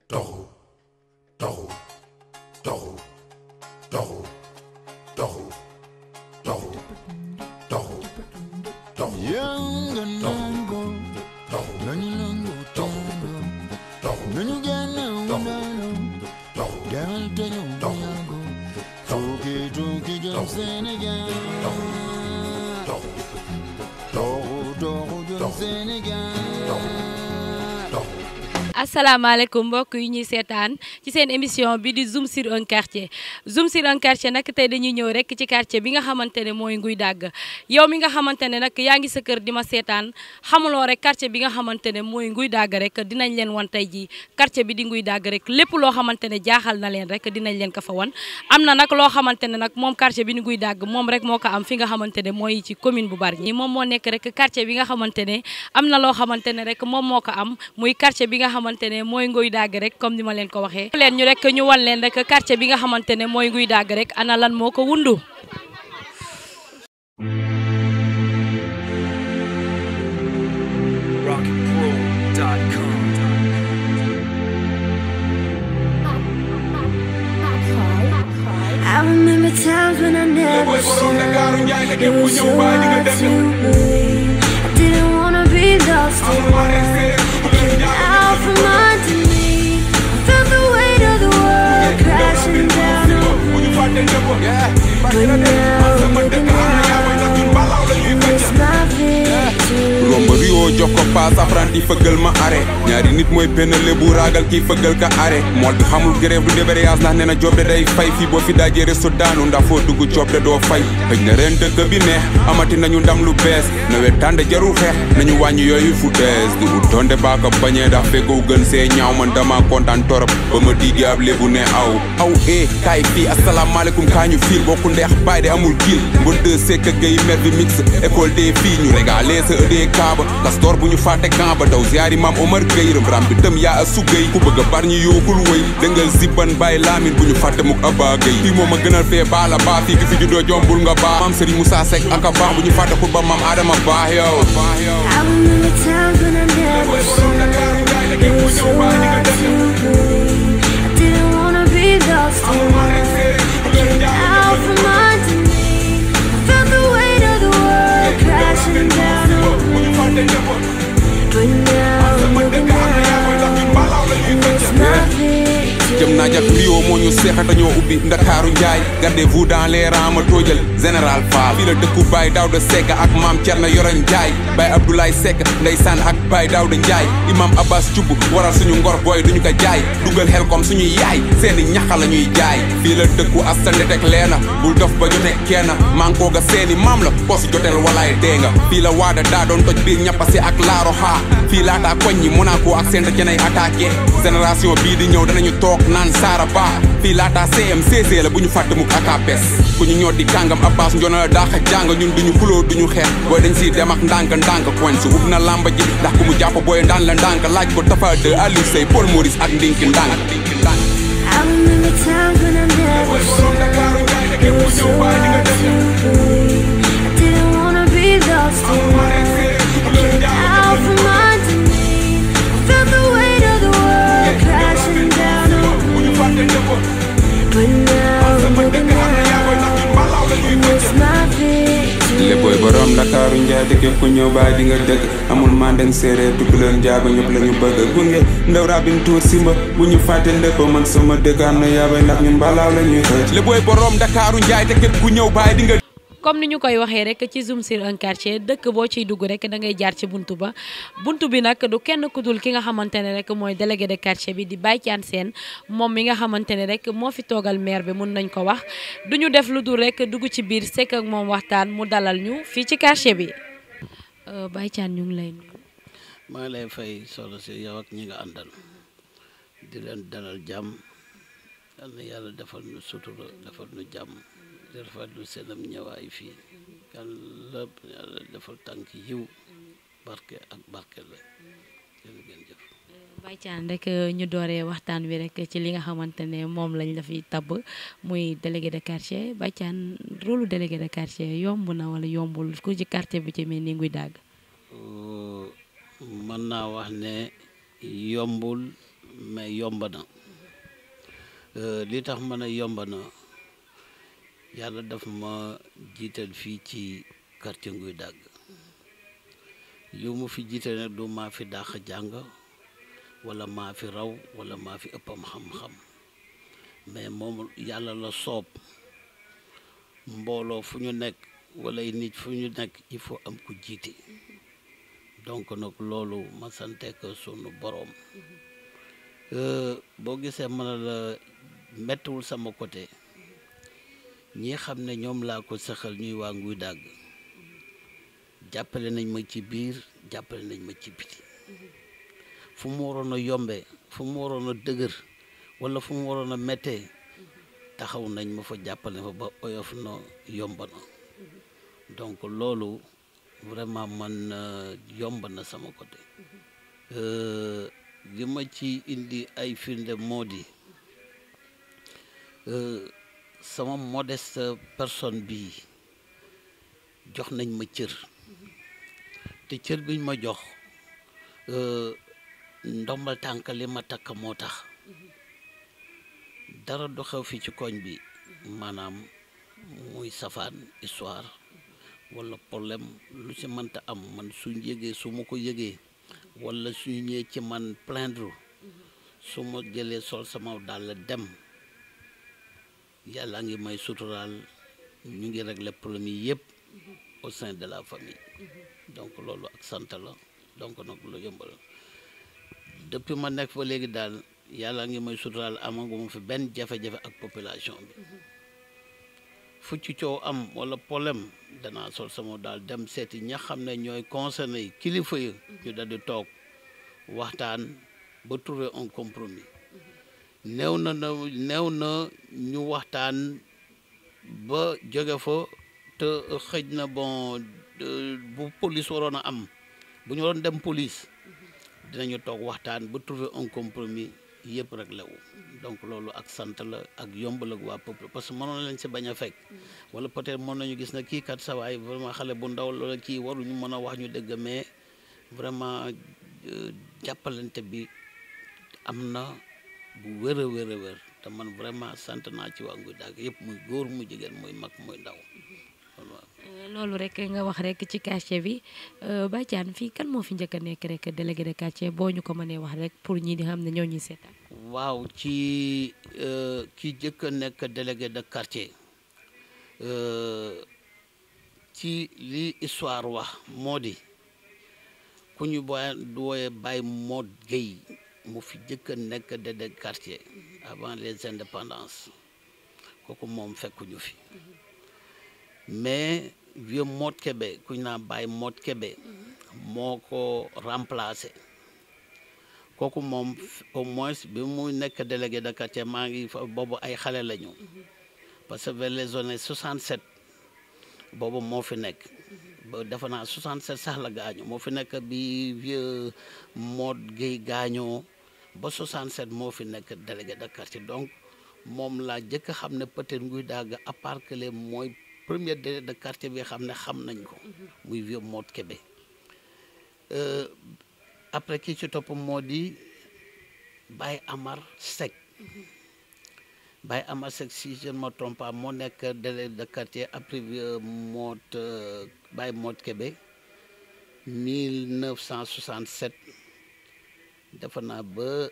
toxu toxu toxu toxu toxu toxu toxu toxu Yanga nango, toxu nani nango tango, toxu nani gana unano, toxu gal tano yango, toki toki jam Senegal, toxu togo togo jam Senegal. toxu asalaamaaleykum mbokk yi ñuy seetaan ci seen émission bi di zoom sur un quartier zoom sur un quartier nag tey dañuy ñëw rek ci quartier bi nga xamante ne mooy nguy dàgg yow mi nga xamante ne nag yaa ngi sa kër di ma seetaan xamuloo rek quartier bi nga xamante ne mooy nguy dàgg rek dinañ leen wan tey ji quartier bi di nguy dàgg rek lépp loo xamante ne jaaxal na leen rek dinañ leen ko fa wan am na nag loo xamante ne nag moom quartier bi di nguy dàgg moom rek moo ko am fi nga xamante ne mooy ci commune bu Bargny moom moo nekk rek quartier bi nga xamante ne am na loo xamante ne rek moom moo ko am muy quartier bi nga xamante ne mooy nguy dàgg rek comme ni ma leen ko waxee leen ñu rek ñu wan leen rek quartier bi nga xamante ne mooy nguy dàgg rek ana lan moo ko wundu rockpro.com. I remember times when I never should. It was so hard to believe. I didn't wanna be lost in love. I came out from underneath. I felt the weight of the world crashing down on me. But now, looking out, it's my victory. romb rio jox ko paas apprenti fëggal ma arrêt ñaari nit mooy benn lébu ragal kii fëggal ka arrêt mool bi xamul grève du débrayage ndax nee na job de day fay fii boo fi dajee resto daanu ndax foo dugg job de doo fay xëj na ren dëkk bi neex amati nañu ndam lu bees nawet tànde jarul xeex nañu wàññi yooyu fu dees di ut donte baa ko bañee ndax fekkow gën see ñaaw man dama kontaan torop ba ma diggee ab lébu ne aw aw eh kaay fii asalaamaaleykum kaa ñu fiil bokku ndeex baay de amul kiil mbon de sekk gay mer bi mix école des filles ñu régalé sa ëdee kaaba kastor bu ñu fàtte camp ba daw ziyaari maam Omar Gueye rëm ram bi tëm yaa a sugay ku bëgg a bar ñu yookul wëy dëngal zibban bàyyi laamin bu ñu fàtte muk Abba Gueye fii moom a gënal fee baa la baa fii ki fi juddoo jombul nga baa maam Serigne Moussa Seck ak a baax bu ñu fàtte xut ba maam Adama baax yow I remember times when I never should. It was so hard to believe. I didn't wanna be lost in love. I came out from underneath. I felt the weight of the world crashing down on me. But now, looking out, it's my victory. jëm naa jak Rio moo ñu seexa dañoo ubbi Ndakaaru Njaay gardez-vous dans les rangs ma toojal général Fall fii la dëkku Baye Daouda Seck ak maam Thierno Yoroñ Njaay Baye Abdoulaye Seck ndeysaan ak Baye Daouda Njaay imam Abbas Thioub waral suñu ngor booy duñu ko jaay dugal xel comme suñuy yaay seeni ñaxa la ñuy jaay fii la dëkku asta ndetek leena bul dof ba jote kenn mankoo ga seeni maam la posi jotel walaay dee nga fii la waada daa doon toj biir ñappasi ak laaro xaa fii laataa koñ ñi Monaco ak seen cenay attaqué génération bii di ñëw danañu toog naan saara ba fii laataa CMCC la bu ñu fàtte mukk ak APS ku ñu ñoo di kàngam Abbas njona la daax a jàng ñun duñu xuloo duñu xeex booy dañ siy dem ak ndànk ndànk koñ si ub na lamba ji ndax ku mu jàpp booy ndaan la ndànk laaj ko Tafa de Aliou Sey Paul Maurice ak ndinki ndànk I remember times when I never should. It was so hard to believe. I didn't wanna be lost in love. I came out from underneath. I felt the weight of the world crashing down on me. But now, looking out, it's my victory. léppooy borom Ndakaaru Njaay te képp ku ñëw baay di nga dëkk amul mandeng séeréer tukulóor njaago ñëpp la ñu bëgg gunge ndaw rabin tuur simba bu ñu fàtte lépp man sama dëkk am na yaabay ndax ñun balaaw la ñuy xëy léppooy borom Ndakaaru Njaay te képp ku ñëw baay di nga comme ni ñu koy waxee rek ci zoom sur un quartier dëkk boo ciy dugg rek da ngay jaar ci buntu ba buntu bi nag du kenn ku dul ki nga xamante ne rek mooy délégué de quartier bi di Baye Thiane Sène moom mi nga xamante ne rek moo fi toogal maire bi mun nañ ko wax du ñu def lu dul rek dugg ci biir sekk ak moom waxtaan mu dalal ñu fii ci quartier bi Baye Thiane ñu ngi lay nuyu. maa ngi lay fay solo si yow ak ñi nga àndal di leen dalal jàmm yal na yàlla defal nu sutura defal nu jàmm di rafetlu seenam ñëwaay fii yàlla yàlla defal tànk yiw barke ak barke la jërë ngeen jëf Baye Thiane rek ñu dooree waxtaan wi rek ci li nga xamante ne moom lañ la fi tabb muy délégué de quartier Baye Thiane rôle délégué de quartier yomb na wala yombul ku ci quartier bi ci mel ni nguy dàgg mën naa wax ne yombul mais yomb na li tax ma ne yomb na yàlla daf ma jiital fii ci quartier Nguy Dagg yu mu fi jiital nag du maa fi dàq jàng wala maa fi raw wala maa fi ëppam xam-xam mais moom yàlla la soob mbooloo fu ñu nekk wala ay nit fu ñu nekk il faut am ku jiite donc nag loolu ma sante ko sunu boroom boo gisee mën a la mettiwul sama côté ñi xam ne ñoom laa ko saxal ñuy waa Nguy Dagg jàppale nañ ma ci biir jàppale nañ ma ci biti fu mu waroon a yombee fu mu waroon a dëgër wala fu mu waroon a méttee taxaw nañ ma fa jàppale fa ba oyof na yomb na donc loolu vraiment man yomb na sama côté li ma ci indi ay firnde moo di sama modeste personne bi jox nañ ma cër te cër biñ ma jox ndombal tànk li ma takk moo tax dara du xew fii ci koñ bi maanaam muy safaan histoire wala problème lu ci mënta am man suñ yëgee su ma ko yëgee wala suñu ñëwee ci man plaindre su ma jëlee sol sama dàll dem yàlla ngi may suturaal ñu ngi régler problème yi yëpp au sein de la famille donc loolu ak sant la donc nag lu yomb la depuis ma nekk fa léegi daal yàlla ngi may suturaal amaguma fi benn jafe-jafe ak population bi fu ci coow am wala problème danaa sol sama daal dem seeti ña xam ne ñooy concerné yi kilifa yi ñu dal di toog waxtaan ba trouver un compromis néew na na néew na ñu waxtaan ba jóge fa te xëj na bon bu police waroon a am bu ñu waroon dem police dinañu toog waxtaan ba trouver un compromis yëpp rek lewu donc loolu ak sant la ak yombal ak waa peuple parce que mënoon leen si bañ a fekk wala peut-être mën nañu gis na kii kat sawaay vraiment xale bu ndaw loola kii waruñu mën a wax ñu dëgg mais vraiment jàppalante bi am na bu wér a wér a wér te man vraiment sant naa ci waa Nguy Dagg yëpp muy góor muy jigéen muy mag muy ndaw loolu rek nga wax rek ci quartier bi Badiane fii kan moo fi njëkk a nekk rek délégué de quartier boo ñu ko mënee wax rek pour ñi di xam ne ñoo ñuy seetaan. waaw ci ki njëkk a nekk délégué de quartier ci li histoire wax moo di ku ñu booy wooye Baye Mod Gueye mu fi njëkk a nekk délégué de quartier avant les indépendances kooku moom fekkuñu fi. mais vieux Mod Kébé ku ñu naan Baye Mod Kébé moo ko remplacé kooku moom au moins bi muy nekk délégué de quartier maa ngi fa boobu ay xale lañu parce que vers les années 67 boobu moo fi nekk ba defe naa 67 sax la gaañu moo fi nekk bi vieux Mod Gueye gaañoo ba 67 moo fi nekk délégué de quartier donc moom laa jëkk xam ne peut-être Nguy Dagg à part que les mooy premier délégué de quartier bi xam ne xam nañ ko muy vieux Mod Kébé après kii ci topp moo di Baye Amar Seck Baye Amar Seck si je ne me trompe pas moo nekk délégué de quartier après vieux Mod Baye Mod Kébé 1967 defe naa ba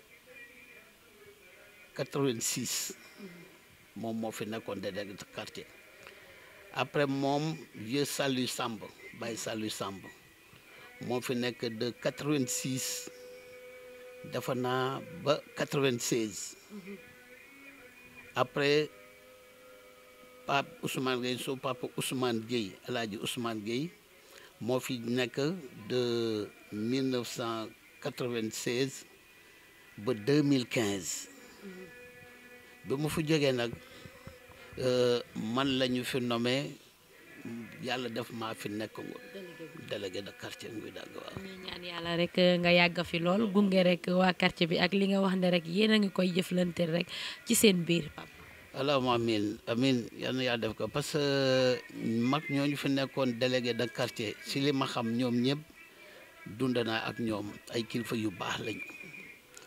86 moom moo fi nekkoon délégué de quartier après moom vieux Salu Samb Baye Salu Samb moo fi nekk de 86 defe naa ba 96 après Pape Ousmane Gueye soo Pape Ousmane Gueye El Hadj Ousmane Gueye moo fi nekk de 1996 ba 2015 bi mu fi jógee nag man la ñu fi nommé yàlla def maa fi nekk délégué de quartier Nguy Dagg waaw. ñu ñaan yàlla rek nga yàgg fi lool gunge rek waa quartier bi ak li nga wax ne rek yéen a ngi koy jëflante rek ci seen biir papa. allahumma amin amin yal na yàlla def ko parce que mag ñooñu fi nekkoon délégué de quartier si li ma xam ñoom ñëpp dund naa ak ñoom ay kilifa yu baax lañu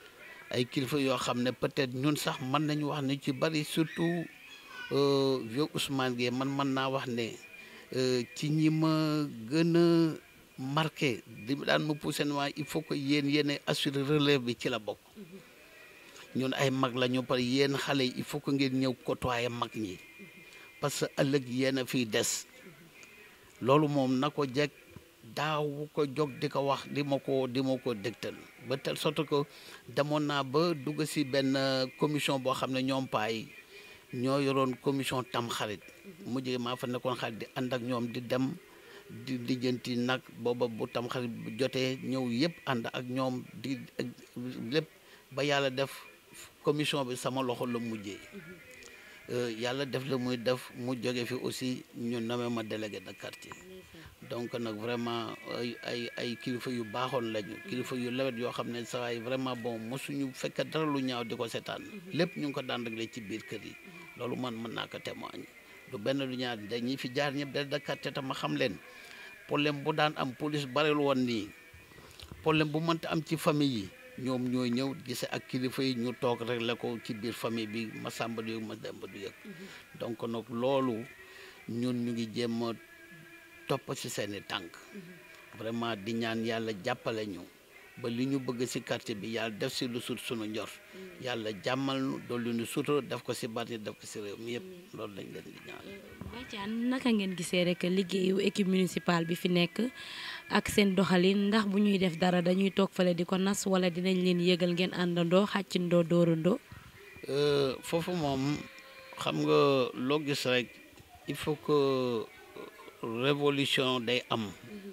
ay kilifa yoo xam ne peut-être ñun sax mën nañu wax ne ci bari surtout vieux Ousmane Gueye man mën naa wax ne ci ñi ma gën a marqué di daan ma poussé ne il faut que yéen yéen assurer relève bi ci la bokk ñun ay mag la ñu par yéen xale yi il faut que ngeen ñëw côtoyer mag ñi parce que ëllëg yéen a fiy des loolu moom na ko jekk daaw ko jóg di ko wax di ma ko di ma ko dégtal ba telle sorte que demoon naa ba dugg si benn commission boo xam ne ñoom paay ñoo yoroon commission tam xarit mujj maa fa nekkoon xarit di ànd ak ñoom di dem di lijjanti nag booba bu tam xarit bu jotee ñëw yëpp ànd ak ñoom di lépp ba yàlla def commission bi sama loxo la mujjee yàlla def la muy def mu jóge fi aussi ñu nommé ma délégué de quartier donc nag vraiment ay ay ay kilifa yu baaxoon lañu kilifa yu lewet yoo xam ne saa yi vraiment bon mosuñu fekk dara lu ñaaw di ko seetaan lépp ñu ngi ko daan réglé ci biir kër yi loolu man mën naa ko témoigner du benn lu ñaar dañuy fi jaar ñëpp délégué de quartier te ma xam leen problème bu daan am police bareel woon nii problème bu mënta am ci famille yi ñoom ñooy ñëw gise ak kilifa yi ñu toog réglé ko ci biir famille bi ma sàmba du yëg ma demba du yëg donc nag loolu ñun ñu ngi jéem a topp ci seeni tànk vraiment di ñaan yàlla jàppale ñu ba li ñu bëgg ci quartier bi yàlla def ci lu sut sunu njor yàlla jàmmal nu dolli nu sutura def ko ci bari def ko ci réew mi yëpp loolu lañ leen di ñaan Badiane naka ngeen gisee rek liggéeyu équipe municipale bi fi nekk ak seen doxalin ndax bu ñuy def dara dañuy toog fale di ko nas wala dinañ leen yëgal ngeen àndandoo xàccindoo dóorandoo foofu moom xam nga loo gis rek il faut que révolution day am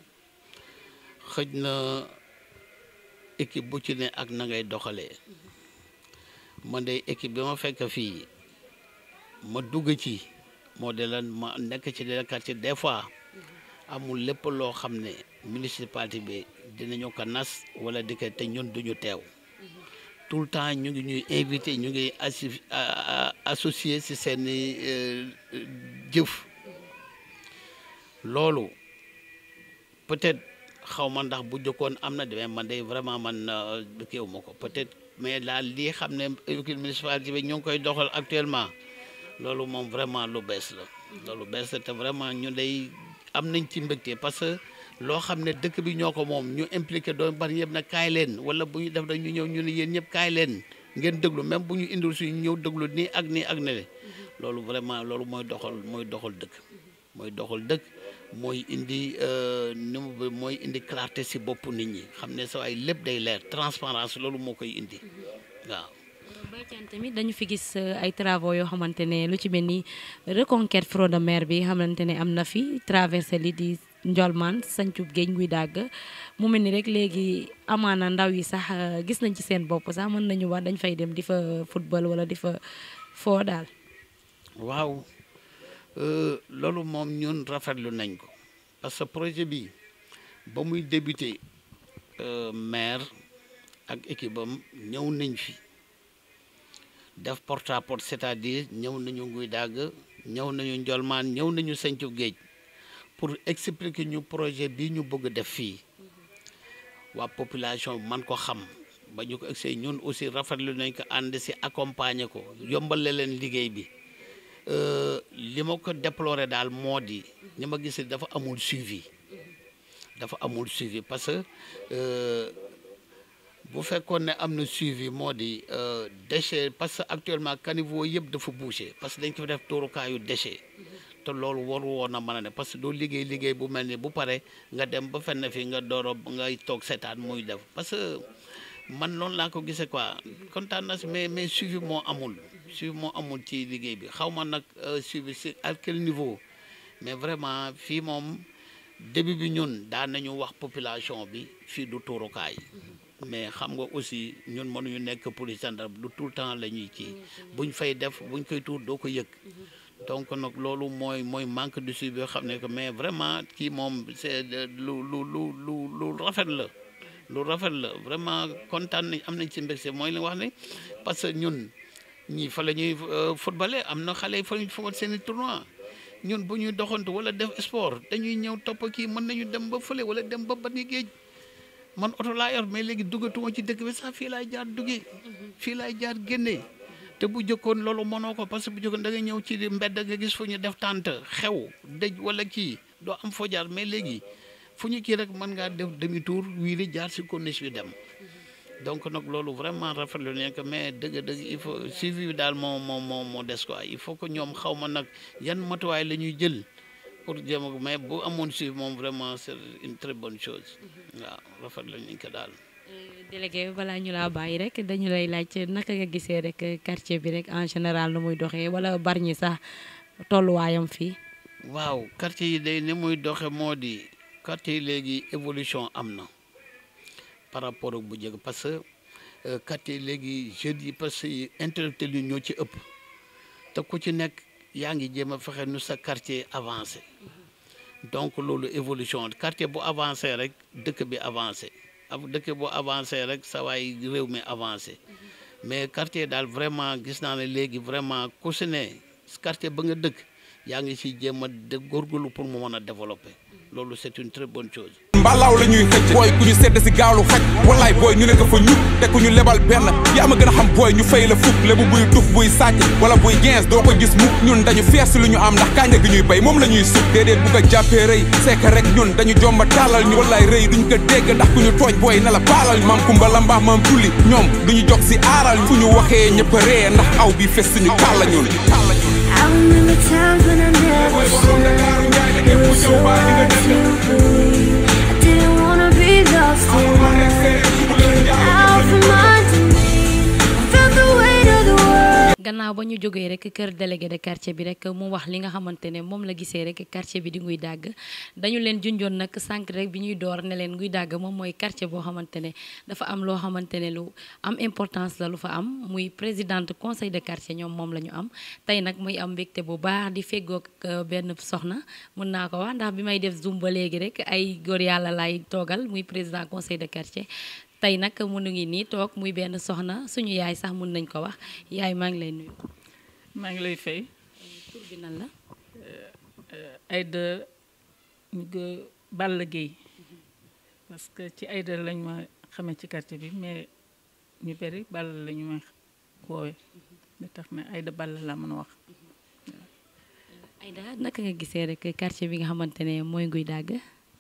xëj na équipe bu ci ne ak na ngay doxalee man de équipe bi ma fekk fii ma dugg ci moo de lan ma nekk ci de quartier des fois amul lépp loo xam ne municipalité bi dinañu ko nas wala di ko te ñun duñu teew tout le temps ñu ngi ñuy invité ñu ngi assi associé si seen jëf loolu peut-être xaw ma ndax bu jëkkoon am na demee man de vraiment man kéewu ma ko peut-être mais daal lii xam ne équipe municipalité bi ñu ngi koy doxal actuellement loolu moom vraiment lu bees la loolu bees la te vraiment ñu day am nañ ci mbégte parce que loo xam ne dëkk bi ñoo ko moom ñu impliqué doon bari yëpp nag kaay leen wala bu ñu def rek ñu ñëw ñu ne yéen ñëpp kaay leen ngeen déglu même bu ñu indul suñu ñëw déglu nii ak nii ak ne loolu vraiment loolu mooy doxal mooy doxal dëkk mooy doxal dëkk mooy indi ni mu mooy indi clarté si bopp nit ñi xam ne sa ay lépp day leer transparence loolu moo koy indi waaw Badiane tamit dañu fi gis ay travaux yoo xamante ne lu ci mel ni reconquête front de mer bi xamante ne am na fi traversé li di Njolmaan sancub géej guy dàgg mu mel ni rek léegi amaana ndaw yi sax gis nañ ci seen bopp sax mën nañu wax dañ fay dem di fa football wala di fa foo daal waaw loolu moom ñun rafetlu nañ ko parce que projet bi ba muy débuté maire ak équipe am ñëw nañ fi def porte à porte c'est-à-dire ñëw nañu nguy dàgg ñëw nañu njolmaan ñëw nañu sañcu géej pour expliquer ñu projet bi ñu bëgg def fii waa population man ko xam ba ñu ko egsee ñun aussi rafetlu nañ ko ànd si accompagner ko yombale leen liggéey bi li ma ko déploré daal moo di ni ma gis dafa amul suivi dafa amul suivi parce que bu fekkoon ne am na suivi moo di déchet parce que actuellement caniveau yëpp dafa bouché parce que dañ ko fi def tuurukaayu déchet te loolu waru woon a mën a ne parce que doo liggéey liggéey bu mel ni bu pare nga dem ba fenn fi nga dooro ngay toog seetaan muy def parce que man noonu laa ko gisee quoi kontaan na si mais mais suivi moo amul suivi moo amul ci liggéey bi xaw ma nag suivi si à quel niveau mais vraiment fii moom début bi ñun daan nañu wax population bi fii du tuurukaay mais xam nga aussi ñun mënuñu nekk police gendarme du tout le temps la ñuy kii buñ fay def buñ koy tuur doo ko yëg donc nag loolu mooy mooy manque de suivi yoo xam ne que mais vraiment kii moom c'est lu lu lu lu lu rafet la lu rafet la vraiment kontaan nañ am nañ ci mbégte mooy li wax ne parce que ñun ñii fa la ñuy footballé am na xale yi fa ñu football seen i tournoi ñun bu ñuy doxantu wala def sport dañuy ñëw topp kii mën nañu dem ba fële wala dem ba bani géej man oto laa yor mais léegi duggatuma ci dëkk bi sax fii laay jaar duggee fii laay jaar génnee te bu jëkkoon loolu mënoo ko parce que bu jëkkoon da nga ñëw ci mbedd nga gis fu ñu def tànt xew dëj wala kii doo am foo jaar mais léegi fu ñu kii rek mën ngaa def demi tour wiiri jaar si corniche bi dem donc nag loolu vraiment rafetlu nañ ko mais dëgg-dëgg il faut suivi bi daal moo moo moo moo des quoi il faut que ñoom xaw ma nag yan matuwaay la ñuy jël pour jéem a mais bu amoon suivi moom vraiment c'est une très bonne chose waaw rafetlu nañ ko daal. délégué balaa ñu laa bàyyi rek dañu lay laaj naka nga gisee rek quartier bi rek en général nu muy doxee wala bari ñi sax tolluwaayam fii. waaw quartier yi day ni muy doxe moo di quartier yi léegi évolution am na par rapport ak bu njëkk parce que quartier yi léegi jeunes yi parce que intellectuels yi ñoo ci ëpp te ku ci nekk yaa ngi jéem a fexe nu sa quartier avancé donc loolu évolution quartier bu avancé rek dëkk bi avancé ab dëkk bu avancé rek sa waay réew mi avancé mais quartier daal vraiment gis naa ne léegi vraiment ku si ne quartier ba nga dëkk yaa ngi si jéem a de góorgóorlu pour mu mën a développer loolu c'est une très bonne chose. mbalaaw la ñuy xëcc booy ku ñu sedd si gaawlu xaj wallaay booy ñu ne ko fa ñuk te ku ñu lebal benn yaa ma gën a xam booy ñu fay la fukk lebu buy tux buy sàcc wala buy gens doo ko gis mukk ñun dañu fees si lu ñu am ndax kànja gi ñuy bay moom la ñuy sut déedéet bu ko jàppee rëy c'est que rek ñun dañu jomba tàllal ñu wallaay rëy duñ ko dégg ndax ku ñu tooñ booy na la baalal maam kumba la mbaax maam tulli ñoom duñu jog si aaral fu ñu waxee ñëpp a ree ndax aw bi fes suñu kàlla ñun I remember times when I never should. It was so hard to believe. I didn't wanna be lost in out from underneath. I felt the weight of the world. gannaaw ba ñu jógee rek kër délégué de quartier bi rek mu wax li nga xamante ne moom la gisee rek quartier bi di nguy dàgg dañu leen junjoon nag sànq rek bi ñuy door ne leen nguy dàgg moom mooy quartier boo xamante ne dafa am loo xamante ne lu am importance la lu fa am muy présidente conseil de quartier ñoom moom la ñu am tey nag muy am mbégte bu baax di feggoog benn soxna mën naa ko wax ndax bi may def zoom ba léegi rek ay góor yàlla lay toogal muy président conseil de quartier tey nag mënu ngi nii toog muy benn soxna suñu yaay sax mun nañ ko wax yaay maa ngi lay nuyu. maa ngi lay fay tur bi nan la. Aïda ñu ko Balla Gueye parce que ci Aïda lañ ma xamee ci quartier bi mais ñu bëri Balla la ñu ma woowee li tax na Aïda Balla laa mën a wax. Aïda naka nga gisee rek quartier bi nga xamante ne mooy Nguy Dàgg.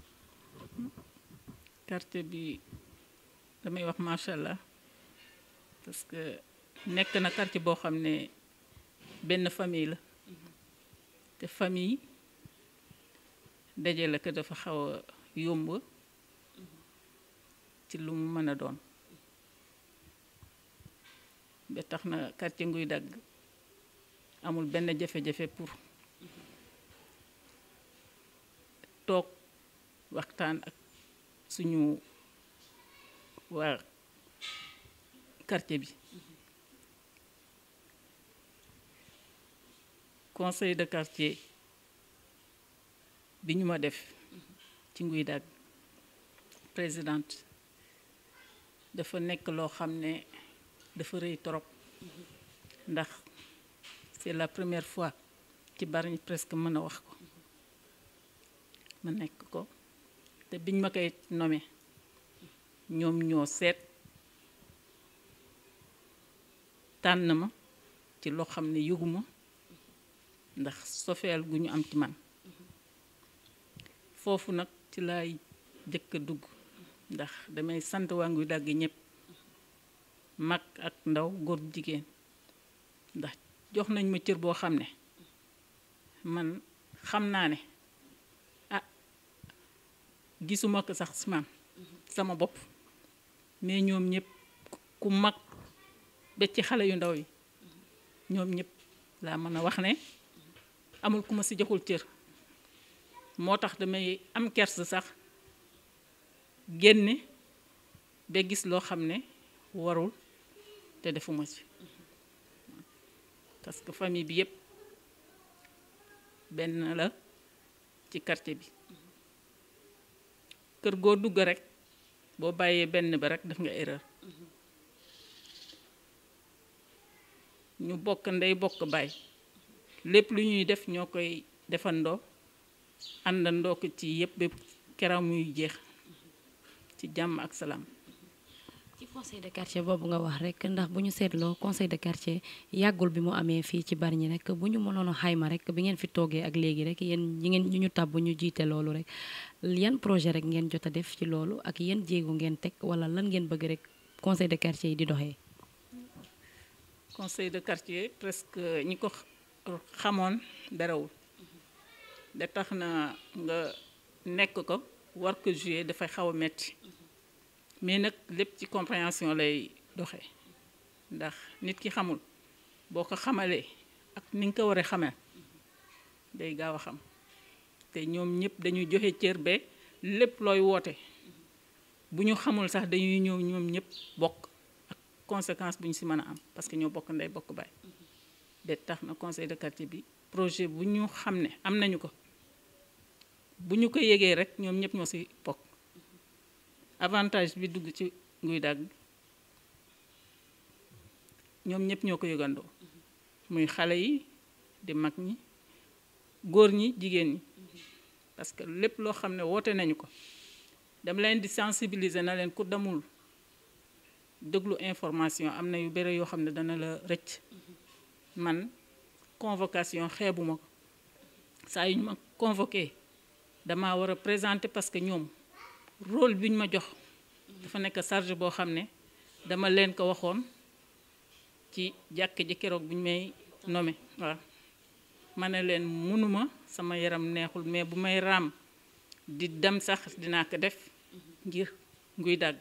quartier bi damay wax macha allah parce que nekk na quartier boo xam ne benn famille la te famille daje la ko dafa xaw a yomb ci lu mu mën a doon ba tax na quartier Nguy Dàgg amul benn jafe-jafe pour toog waxtaan ak suñu waa quartier bi conseil de quartier bi ñu ma def ci Nguy Dàgg présidente dafa nekk loo xam ne dafa rëy trop ndax c'est la première fois ci Bargny presque mën a wax ko ma nekk ko te biñ ma koy nommé ñoom ñoo seet tànn ma ci loo xam ne yëguma ndax sofeel gu ñu am ci man foofu nag ci laay jëkk a dugg ndax damay sant waa Nguy Dàgg ñëpp mag ak ndaw góor jigéen ndax jox nañ ma cër boo xam ne man xam naa ne ah gisuma ko sax si man sama bopp mais ñoom ñëpp ku mag ba ci xale yu ndaw yi ñoom ñëpp laa mën a wax ne amul ku ma si joxul cër moo tax damay am kers sax génne ba gis loo xam ne warul te defuma ci parce que famille bi yëpp benn la ci quartier bi kër goo dugg rek boo bàyyee benn ba rek def nga erreur ñu bokk ndey bokk baay lépp lu ñuy def ñoo koy defandoo àndandoo ko ci yëpp bépp keroog muy jeex ci jàmm ak salaam. ci foo conseil de quartier boobu nga wax rek ndax bu ñu seetloo conseil de quartier yàggul bi mu amee fii ci Bargny rek bu ñu mënoon a xayma rek bi ngeen fi toogee ak léegi rek yéen ñi ngeen ñu ñu tabb ñu jiite loolu rek yan projet rek ngeen jot a def ci loolu ak yan jéego ngeen teg wala lan ngeen bëgg rek conseil de quartier yi di doxee. conseil de quartier presque ñi ko xamoon darawul da tax na nga nekk ko war ko jouer dafay xaw a metti mais nag lépp ci compréhension lay doxee ndax nit ki xamul boo ko xamalee ak ni nga ko war a xamee day gaaw a xam te ñoom ñëpp dañuy joxe cër ba lépp looy woote bu ñu xamul sax dañuy ñëw ñoom ñëpp bokk ak conséquence bu ñu si mën a am parce que ñoo bokk ndey bokk baay de tax na conseil de quartier bi projet bu ñu xam ne am nañu ko bu ñu ko yégee rek ñoom ñëpp ñoo si bokk avantage bi dugg ci nguy dagg ñoom ñëpp ñoo ko yëgandoo muy xale yi di mag ñi góor ñi jigéen ñi parce que lépp loo xam ne woote nañu ko dama leen di sensibiliser na leen ku demul déglu information am na yu bëre yoo xam ne dana la rëcc man convocation xeebuma ko saa yu ñu ma convoqué dama war a présenter parce que ñoom rôle bi ñu ma jox dafa nekk charge boo xam ne dama leen ko waxoon ci jàkk ji keroog bu ñu may nommé waaw ma ne leen mënuma sama yaram neexul mais bu may raam di dem sax dinaa ko def ngir nguy dagg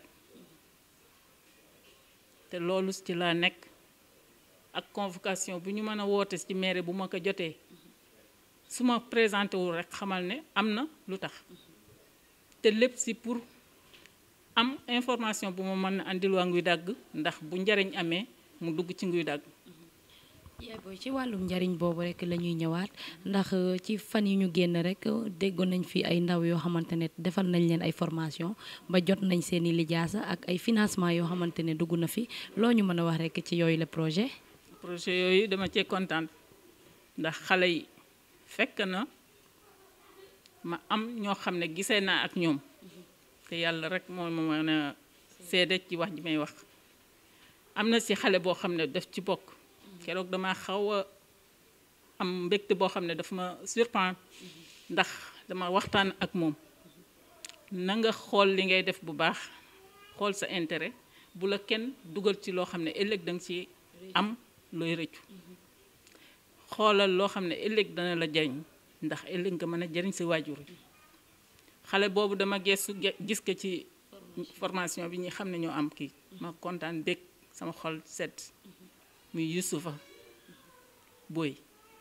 te loolu ci laa nekk ak convocation bu ñu mën a woote ci mairie bu ma ko jotee su ma présenté wul rek xamal ne am na lu tax te lépp si pour am information bu ma mën a andil waa nguy dagg ndax bu njariñ amee mu dugg ci nguy dagg yaay booy ci wàllum njariñ boobu rek la ñuy ñëwaat ndax ci fan yi ñu génn rek déggoon nañ fi ay ndaw yoo xamante ne defal nañ leen ay formation ba jot nañ seeni lijaasa ak ay financement yoo xamante ne dugg na fi loo ñu mën a wax rek ci yooyu la projet projet yooyu dama cee kontaan ndax xale yi fekk na ma am ñoo xam ne gisee naa ak ñoom te yàlla rek moo ma mën a seede ci wax ji may wax am na si xale boo xam ne daf ci bokk keroog dama xaw a am mbégte boo xam ne daf ma surprendre ndax dama waxtaan ak moom na nga xool li ngay def bu baax xool sa intérêt bu la kenn dugal ci loo xam ne ëllëg danga ci am looy rëccu xoolal loo xam ne ëllëg dana la jariñ ndax ëllëg nga mën a jariñ si waajur yi xale boobu dama gestu gis ko ci formation bi ñi xam ne ñoo am kii ma kontaan bég sama xol set muy Yusufa Boy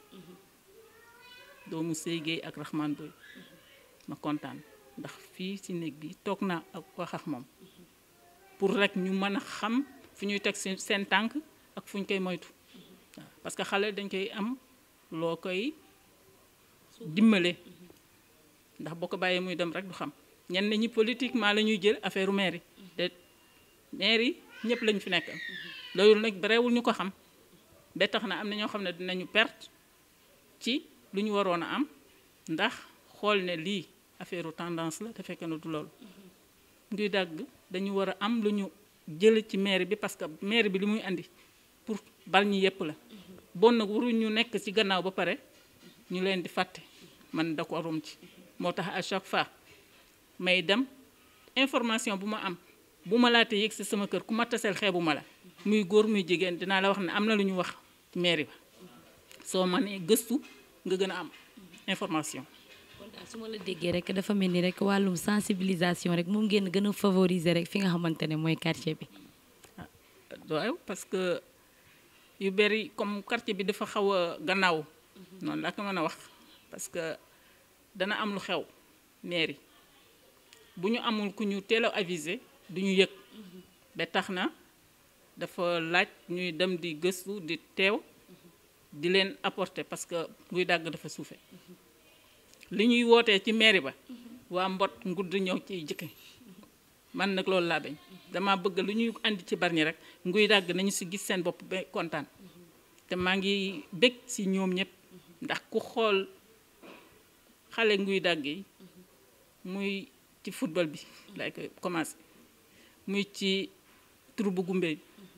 doomu Séygéey ak Rahman Boy ma kontaan ndax fii ci néeg bi toog naa ak wax ak moom pour rek ñu mën a xam fu ñuy teg seen tànk ak fu ñu koy moytu waaw parce que xale dañ koy am loo koy dimbale ndax boo ko bàyyee muy dem rek du xam ñenn ñi politiquement la ñuy jël affaire maire yi te maire yi ñëpp lañu fi nekkal loolu nag barewul ñu ko xam ba tax na am na ñoo xam ne dinañu perte ci lu ñu waroon a am ndax xool ne lii affaire tendance la te fekk na du loolu nguy dagg dañu war a am lu ñu jël ci maire bi parce que maire bi li muy andi pour bal ñi yépp la bon nag waruñ ñu nekk ci gannaaw ba pare ñu leen di fàtte man da ko arum ci moo tax à chaque fois may dem information bu ma am bu ma laate yëg ci sama kër ku ma taseel xeebu ma la muy góor muy jigéen dinaa la wax ne am na lu ñu wax mairie ba soo mënee gëstu nga gën a am information kon daal su ma la déggee rek dafa mel ni rek wàllum sensibilisation rek moom ngeen gën a favoriser rek fi nga xamante ne mooy quartier bi waaw parce que yu bëri comme quartier bi dafa xaw a gannaaw noonu laa ko mën a wax parce que dana am lu xew mairie bu ñu amul ku ñu teel a aviser du ñu yëg ba tax na dafa laaj ñuy dem di gëstu di teew di leen apporter parce que nguy dàgg dafa suufe li ñuy wootee ci mairie ba waa mbot ngudd ñëw ci jëkke man nag loolu laa bañ dama bëgg lu ñuy andi ci Bargny rek nguy dàgg nañu si gis seen bopp ba kontaan te maa ngi bég si ñoom ñëpp ndax ku xool xale nguy dàgg yi muy ci football bi lay koy commencé muy ci troupe Goumbé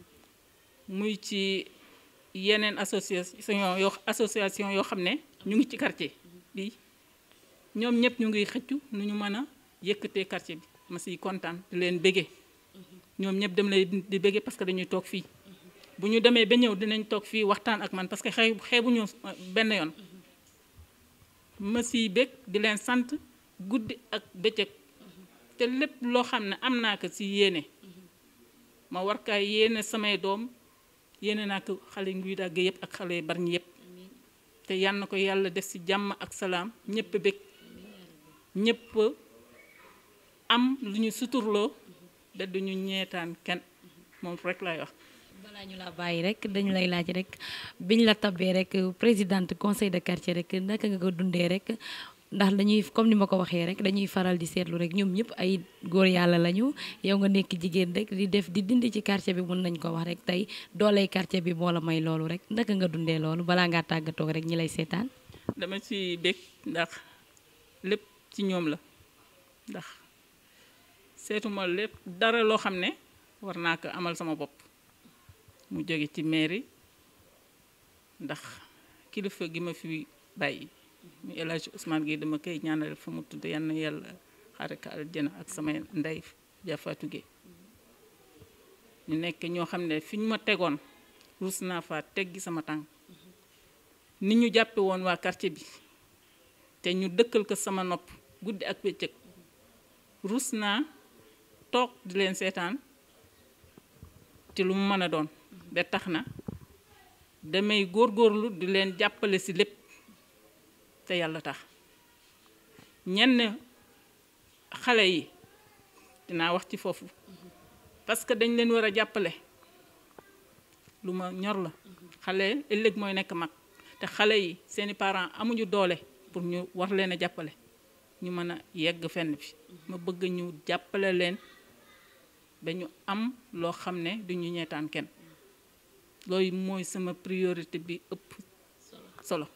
muy ci yeneen association yoo association yoo xam ne ñu ngi ci quartier bi ñoom ñëpp ñu ngi xëccu nu ñu mën a yëkkatee quartier bi ma siy kontaan di leen bége ñoom ñëpp dem lay di bége parce que dañuy toog fii bu ñu demee ba ñëw dinañ toog fii waxtaan ak man parce que xëy xeebuñu benn yoon ma siy bég di leen sant guddi ak bëccëg te lépp loo xam ne am naa ko si yéene ma war kaa yéene samay doom yéene naa ko xale nguy dàgg yëpp ak xale barñi yëpp te yal na ko yàlla def si jàmm ak salaam ñëpp bég ñëpp am lu ñu suturloo da duñu ñeetaan kenn moom rek lay wax balaa ñu la bàyyi rek dañu lay laaj rek biñ la tabee rek présidente conseil de quartier rek naka nga ko dundee rek ndax dañuy comme ni ma ko waxee rek dañuy faral di seetlu rek ñoom ñëpp ay góor yàlla lañu yow nga nekk jigéen rek di def di dindi ci quartier bi mën nañ ko wax rek tey dooley quartier bi moo la may loolu rek naka nga dundee loolu balaa ngaa tàggatoo rek ñi lay seetaan. dama ci bég ndax lépp ci ñoom la ndax seetuma lépp dara loo xam ne war naa ko amal sama bopp mu jóge ci mairie ndax kilifa gi ma fi bàyyi mu El Hadj Ousmane Gueye dama koy ñaanal fa mu tudd yal na yàlla xare ko aljana ak samay ndey Jafatou Gueye ñu nekk ñoo xam ne fi ñu ma tegoon ruus naa fa teggi sama tànk ni ñu jàppe woon waa quartier bi te ñu dëkkal ko sama nopp guddi ak bëccëg ruus naa toog di leen seetaan ci lu mu mën a doon ba tax na damay góorgóorlu di leen jàppale ci lépp te yàlla tax ñenn xale yi dinaa wax ci foofu parce que dañ leen war a jàppale lu ma ñor la xale ëllëg mooy nekk mag te xale yi seeni parents amuñu doole pour ñu war leen a jàppale ñu mën a yegg fenn bi ma bëgg ñu jàppale leen ba ñu am loo xam ne duñu ñeetaan kenn loolu mooy sama priorité bi ëpp solo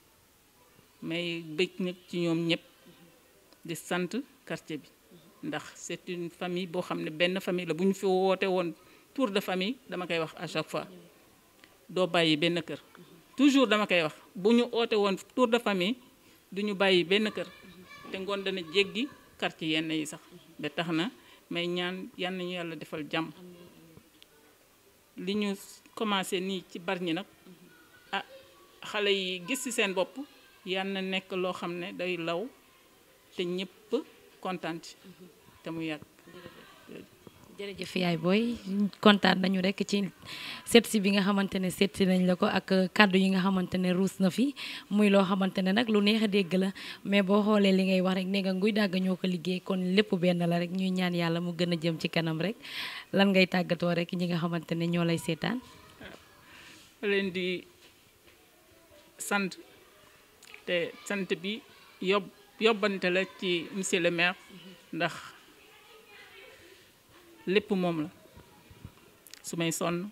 mais bëgg nag ci ñoom ñëpp di sant quartier bi ndax c'est une famille boo xam ne benn famille la bu ñu fi woote woon tour de famille dama koy wax à chaque fois doo bàyyi benn kër toujours dama koy wax bu ñu oote woon tour de famille du ñu bàyyi benn kër te ngoon dana jéggi quartier yenn yi sax ba tax na may ñaan yal nañu yàlla defal jàmm li ñu commencé nii ci Bargny nag ah xale yi gis ci seen bopp yal na nekk loo xam ne day law te ñëpp kontaan ci te mu yàgg. jërëjëf yaay booy kontaan nañu rek ci seet si bi nga xamante ne seet si nañ la ko ak kàddu yi nga xamante ne ruus na fi muy loo xamante ne nag lu neex a dégg la mais boo xoolee li ngay wax rek ne nga nguy dàgg ñoo ko liggéey kon lépp benn la rek ñuy ñaan yàlla mu gën a jëm ci kanam rek lan ngay tàggatoo rek ñi nga xamante ne ñoo lay seetaan. leen di sant te sant bi yob yobbante la ci monsieur le maire ndax. lépp moom la su may sonn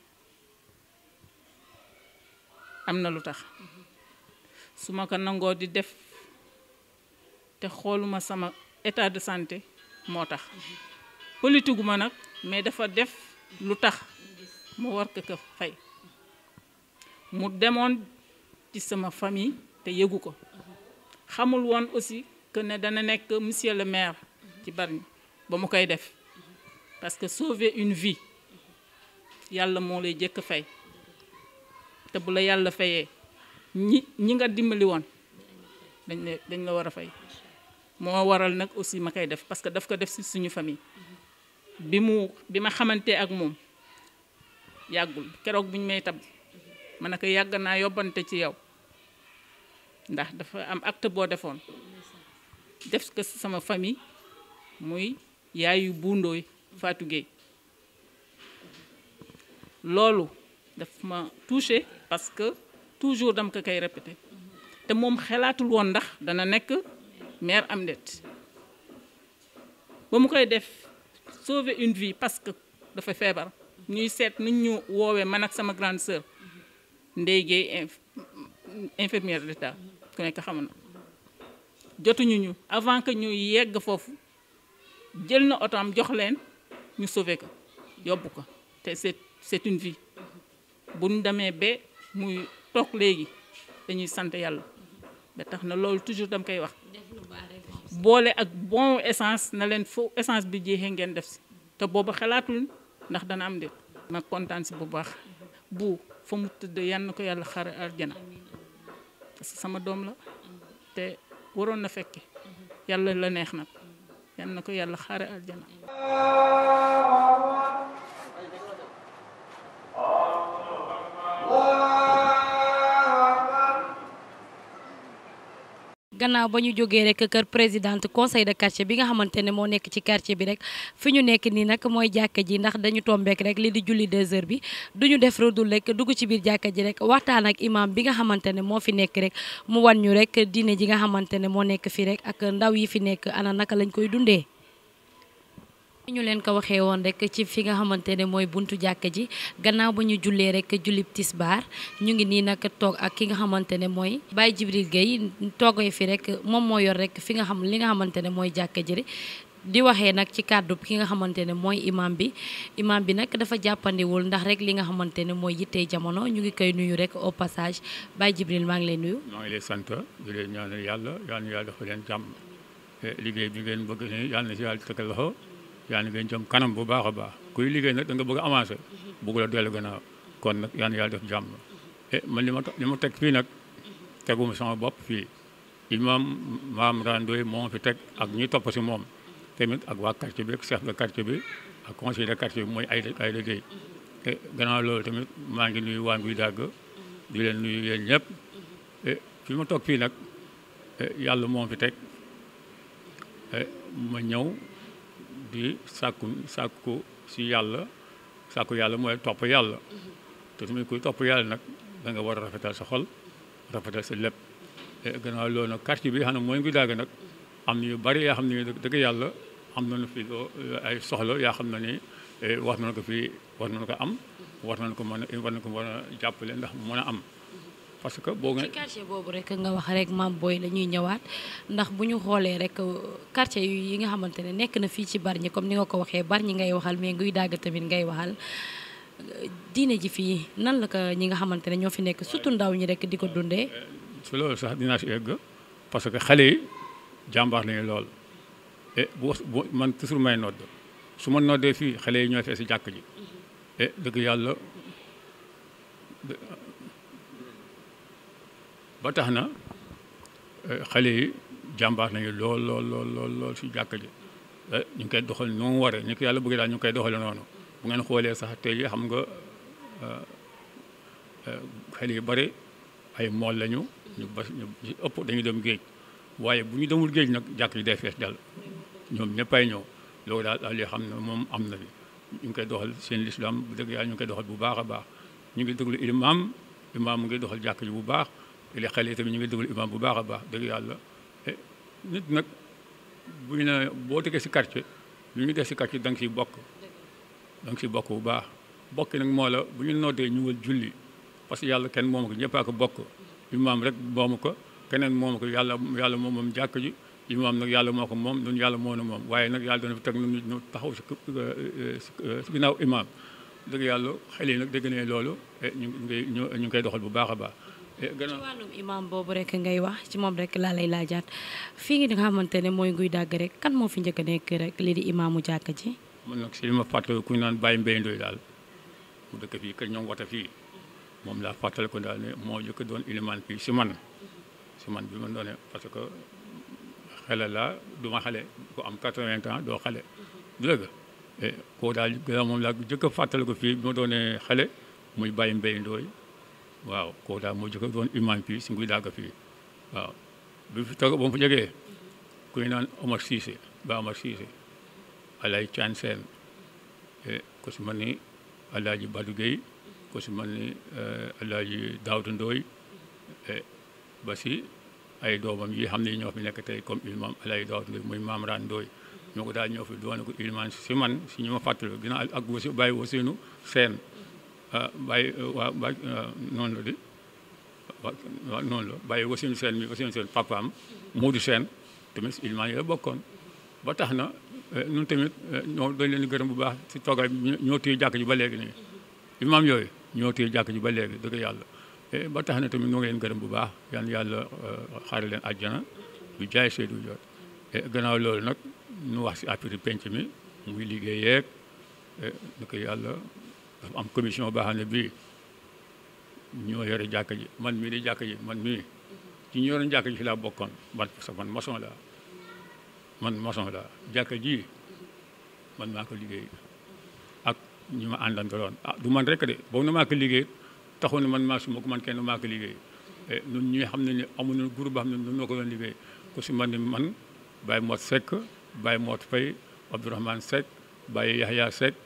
am na lu tax su ma ko nangoo di def te xooluma sama état de santé moo tax politique ma nag mais dafa def lu tax mu war ko ko fay mu demoon ci sama famille te yëgu ko xamul woon aussi que ne dana nekk monsieur le maire ci Bargny ba mu koy def parce que sauver une vie yàlla moo lay jëkk fay te bu la yàlla fayee ñi ñi nga dimbali woon dañ la dañ la war a fay moo waral nag aussi ma koy def parce que daf ko def ci suñu famille bi mu bi ma xamante ak moom yàggul keroog bu ñu may tab ma ne ko yàgg naa yóbbante ci yow ndax dafa am acte boo defoon def ko ci sama famille muy yaayu buundooy Fatou Gueye loolu daf ma touché parce que toujours dama ko koy répété te moom xalaatul woon ndax dana nekk mère am ndet ba mu koy def sauver une vie parce que dafa feebar ñuy seet nu ñu woowee man ak sama grande sœur Ndeye Gueye infirmière d'état ku nekk xam na jotuñu ñu avant que ñu yegg foofu jël na oto am jox leen ñu sauvé ko yóbbu ko te c'est c'est une vie bu ñu demee ba muy toog léegi dañuy sant yàlla ba tax na loolu toujours dam koy wax boole ak bon essence na leen fo essence bi jeexee ngeen def si te booba xalaatul ndax dana am de ma kontaan si bu baax bu fa mu tëdd yan na ko yàlla xare aljana parce que sama doom la te waroon na fekke yàlla la neex nag yan na ko yàlla xare aljana gannaaw ba ñu jógee rek kër présidente conseil de quartier bi nga xamante ne moo nekk ci quartier bi rek fi ñu nekk nii nag mooy jàkka ji ndax dañu tombeek rek li di julli deux heures bi du ñu def redul rek dugg ci biir jàkka ji rek waxtaan ak imam bi nga xamante ne moo fi nekk rek mu wan ñu rek diine ji nga xamante ne moo nekk fi rek ak ndaw yi fi nekk ana naka lañ koy dundee. ñu leen ko waxee woon rek ci fi nga xamante ne mooy buntu jàkka ji gannaaw ba ñu jullee rek julib tisbaar ñu ngi nii nag toog ak ki nga xamante ne mooy Baye Jibril Gueye toogee fi rek moom moo yor rek fi nga xam li nga xamante ne mooy jàkka ji di waxee nag ci kàddu ki nga xamante ne mooy imam bi imam bi nag dafa jàppandiwul ndax rek li nga xamante ne mooy yittee jamono ñu ngi koy nuyu rek au passage Baye Jibril maa ngi lay nuyu. maa ngi lay sant di leen ñaanal yàlla yal na yàlla dafa leen jàmm liggéey bi ngeen bëgg ni yàlla na si yàlla tegal loxo yaa ngi ngeen jëm kanam bu baax a baax kuy liggéey nag da nga bëgg a avancé bëgg la dellu gannaaw kon nag yaa ngi yàlla def jàmm e man li ma li ma teg fii nag teguma sama bopp fii imam maam randoy moo fi teg ak ñi topp si moom tamit ak waa quartier bi ak chef de quartier bi ak conseil de quartier bi mooy ay ay liggéey e gannaaw loolu tamit maa ngi nuyu waa Nguy Dàgg di leen nuyu yéen ñëpp e fi ma toog fii nag yàlla moo fi teg ma ñëw di sàkku sàkku si yàlla sàkku yàlla mooy topp yàlla te tamit kuy topp yàlla nag da nga war a rafetal sa xol rafetal sa lépp gannaaw loolu nag quartier bi xam ne mooy ngi dagg nag am na yu bari yoo xam ne dëgg yàlla am nañu fi ay soxla yaa xam ne ni war nañu ko fi war nañu ko am war nañu ko mën a war nañu ko mën a jàppale ndax mën a am parce que boo ci quartier boobu rek nga wax rek maam booy la ñuy ñëwaat ndax bu ñu xoolee rek quartier yi nga xamante ne nekk na fii ci Bargny comme ni nga ko waxee Bargny ngay waxal mais Nguy Dàgg tamit ngay waxal diine ji fii nan la ko ñi nga xamante ne ñoo fi nekk surtout ndaw ñi rek di ko dundee. su loolu sax dinaa si egg parce que xale yi jàmbaar lañu lool et bu bu man toujours may nodd su ma noddee fii xale yi ñooy fee si jàkk ji et dëgg yàlla. ba tax na xale yi jàmbaar nañu lool lool lool lool lool si jàkk ji ñu ngi koy doxal nu mu waree ñu ko yàlla bëgg daal ñu ngi koy doxale noonu bu ngeen xoolee sax tey xam nga xale yu bari ay mool lañu ñu ba ñu ëpp dañu dem géej waaye bu ñu demul géej nag jàkk ji day fees dal ñoom ñëppay ñëw loolu daal daal li xam ne moom am na fi ñu ngi koy doxal seen lislaam bu dëgg yàlla ñu ngi koy doxal bu baax a baax ñu ngi déglu imaam imaam mu ngi doxal jàkk ji bu baax li xale yi tamit ñu ngi déglu imam bu baax a baax dëgg yàlla nit nag bu ñu ne boo dëkkee si quartier lu ñu def si quartier da nga siy bokk da nga siy bokk bu baax bokki nag moo la bu ñu noddee ñëwal julli parce que yàlla kenn moomu ko ñëppaa ko bokk imam rek moomu ko keneen moomu ko yàlla yàlla moom moom jàkk ji imam nag yàlla moo ko moom ñun yàlla moo na moom waaye nag yàlla dana fi teg nu ñu taxaw si si ginnaaw imam dëgg yàlla xale yi nag dégg ne loolu ñu ngi ñu ngi koy doxal bu baax a baax ci wàllum imam boobu rek ngay wax ci moom rek laa lay laajaat fii nga xamante ne mooy Nguy Dàgg rek kan moo fi njëkk a nekk rek lii di imaamu jàkka ji. man nag si li ma fàttali ku ñu naan Baye Mbaye Ndoye daal mu dëkk fii kër ñoom wata fii moom laa fàttali ko daal ne moo njëkk doon ilimaan fii si man si man bi ma doone parce que xale la du ma xale ko am 80 ans doo xale du dëgg koo daal moom laa jëkk a fàttali ko fii bi ma doonee xale muy Baye Mbaye Ndoye waaw kooku daal moo jëkk doon imam fii si Nguy Dàgg fii waaw bi fi toog ba mu fa jógee ku ñu naan Omar Cissé ba Omar Cissé Alay Caan Seen ku si mel ni Alaaji Badou Gueye ku si mel ni Alaaji Daawda Ndooy ba si ay doomam yi xam ne ñoo fi nekk tey comme imam Alaaji Daawda Ndooy muy Maam Raan Ndooy ñoo ko daal ñoo fi doon ko imam si man si ñu ma fàttali ginnaaw ak wasi bàyyi wasinu seen bàyyi waa bàyyi noonu la di waaw noonu la bàyyi wasinu seen mi wasinu seen papaam Moodu Seen tamit ilmaan yi la bokkoon ba tax na ñun tamit ñoo dañ leen di gërëm bu baax si toogaay bi ñoo téye jàkk ji ba léegi nii imaam yooyu ñoo téye jàkk ji ba léegi dëgg yàlla ba tax na tamit ñoo ngi leen gërëm bu baax yan yàlla xaare leen àjjana du jaay Seydou Dior gannaaw loolu nag ñu wax si affaire penc mi muy liggéey yeeg dëgg yàlla dafa am commission boo xam ne bii ñoo yore jàkk ji man mii di jàkk ji man mii ci ñu yoroon jàkk ji fi laa bokkoon man parce que man maçon laa man maçon laa jàkka ji man maa ko liggéey ak ñi ma àndandaloon ah du man rek de boobu na maa ko liggéey taxu ne man maa suma ko man kenn maa ko liggéey ñun ñi xam ne ni amuñu groupe boo xam ne ñun ñoo ko doon liggéey ku si man ni man Baye Mot Seck Baye Mot Faye Abdourahmane Seck Baye Yahya Seck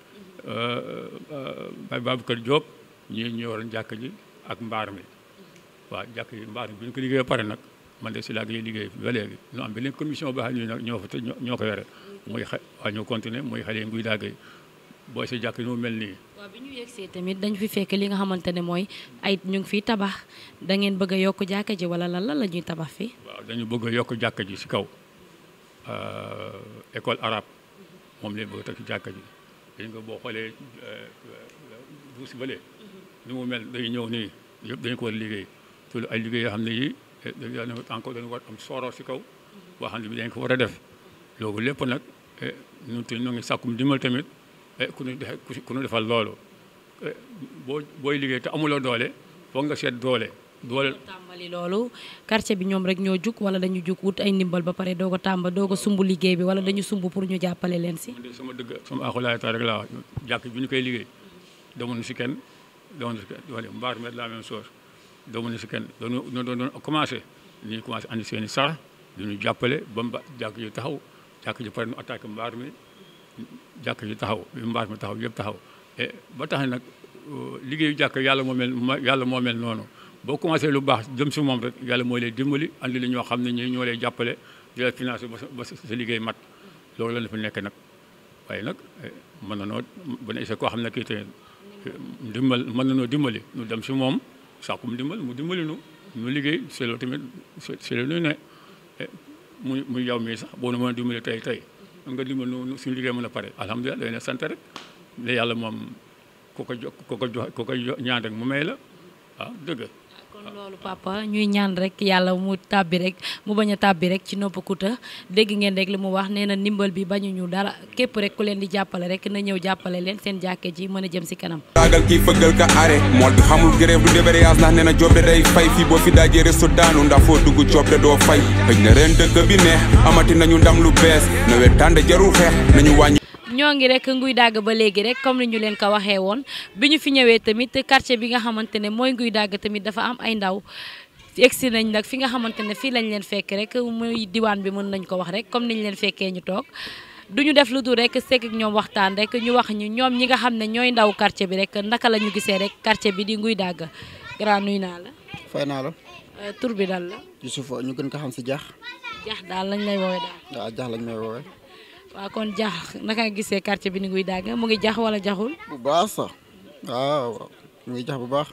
Baye Babacar Diop ñii ñu yoroon jàkka ji ak mbaar mi waaw jàkk ji mbaar mi bi ñu ko liggéey pare nag man de si laa ngi liggéey ba léegi ñu am beneen commission boo xam ne nag ñoo fa te ñoo ko yore muy xa waa ñu continuer muy xale yi nguy daagay booy si jàkk ñu mel nii waaw bi ñu yegsee tamit dañ fi fekk li nga xamante ne mooy ay ñu ngi fiy tabax da ngeen bëgg a yokk jàkka ji wala lan lan la ñuy tabax fii waaw dañu bëgg a yokk jàkka ji si kaw école arabe moom lañ bëgg a teg ci jàkka ji dañ nga boo xoolee bu si bële ni mu mel day ñëw nii yëpp dañu ko war a liggéey te ay liggéey yoo xam ne yii dañu encore dañu war am sooro si kaw boo xam ne bi dañ ko war a def loolu lépp nag ñun te ñu ngi sàkkum dimbal tamit ku ñu defe ku ñu defal loolu boo booy liggéey te amuloo doole foog nga seet doole doole tàmbali loolu quartier bi ñoom rek ñoo jug wala dañu jug wut ay ndimbal ba pare doog a tàmba doog a sumb liggéey bi wala dañu sumb pour ñu jàppale leen si man de sama dëgg sama axulaay taal rek laa wax jàkk bi ñu koy liggéey demoon si kenn demoon si kenn wala mbaar met la même chose demoon si kenn doon doon doon commencé ñu commencé andi seen i sarax du ñu jàppale ba mba jàkk ji taxaw jàkk ji pare nu attaqué mbaar mi jàkk ji taxaw bi mbaar mi taxaw yëpp taxaw et ba tax nag liggéeyu jàkk yàlla moo mel yàlla moo mel noonu boo commencé lu baax jëm si moom rek yàlla mooy lay dimbali andi li ñoo xam ne ñi ñoo lay jàppale di la financé ba sa liggéey mat loolu la la fi nekk nag waaye nag mën na noo bu ne koo xam ne kii tey dimbal mën na noo dimbali ñu dem si moom sàkkum dimbal mu dimbali nu ñu liggéey c'est loolu tamit c'est le nu ne muy muy yow mii sax boo nu mën a dimbali tey tey nga dimbal nu suñu liggéey mën a pare alhamdulilah day ne sant rek la yàlla moom ku ko jo ku ko jox ku ko ñaan rek mu may la waaw dëgg kon loolu papa ñuy ñaan rek yàlla mu tàbbi rek mu bañ a tàbbi rek ci nopp kuta dégg ngeen rek li mu wax nee na ndimbal bi bañuñu dara képp rek ku leen di jàppale rek na ñëw jàppale leen seen jàkke ji mën a jëm si kanam taagal kii fëggal ka are mool bi xamul grève du débrayage ndax nee na job de day fay fii boo fi daajee resto daanu ndax foo dugg job de doo fay xëj na ren dëkk bi neex amati nañu ndam lu bees nawet tànde jarul xeex nañu wàññi ñoo ngi rek nguy dàgg ba léegi rek comme ni ñu leen ko waxee woon bi ñu fi ñëwee tamit quartier bi nga xamante ne mooy nguy dàgg tamit dafa am ay ndaw egsi nañ nag fi nga xamante ne fii lañ leen fekk rek muy diwaan bi mën nañ ko wax rek comme niñ leen fekkee ñu toog du ñu def lu dul rek sekk ak ñoom waxtaan rek ñu wax ñu ñoom ñi nga xam ne ñooy ndaw quartier bi rek naka la ñu gisee rek quartier bi di nguy dàgg grand nuy naa la fay naa la tur bi dal la Youssouf ñu gën ko xam si jax jax daal lañ lay woowee daal waaw jax lañ may woowee waaw kon jax naka nga gisee quartier bi ni nguy dàgg mu ngi jax wala jaxul bu baax sax waaw waaw mu ngi jax bu baax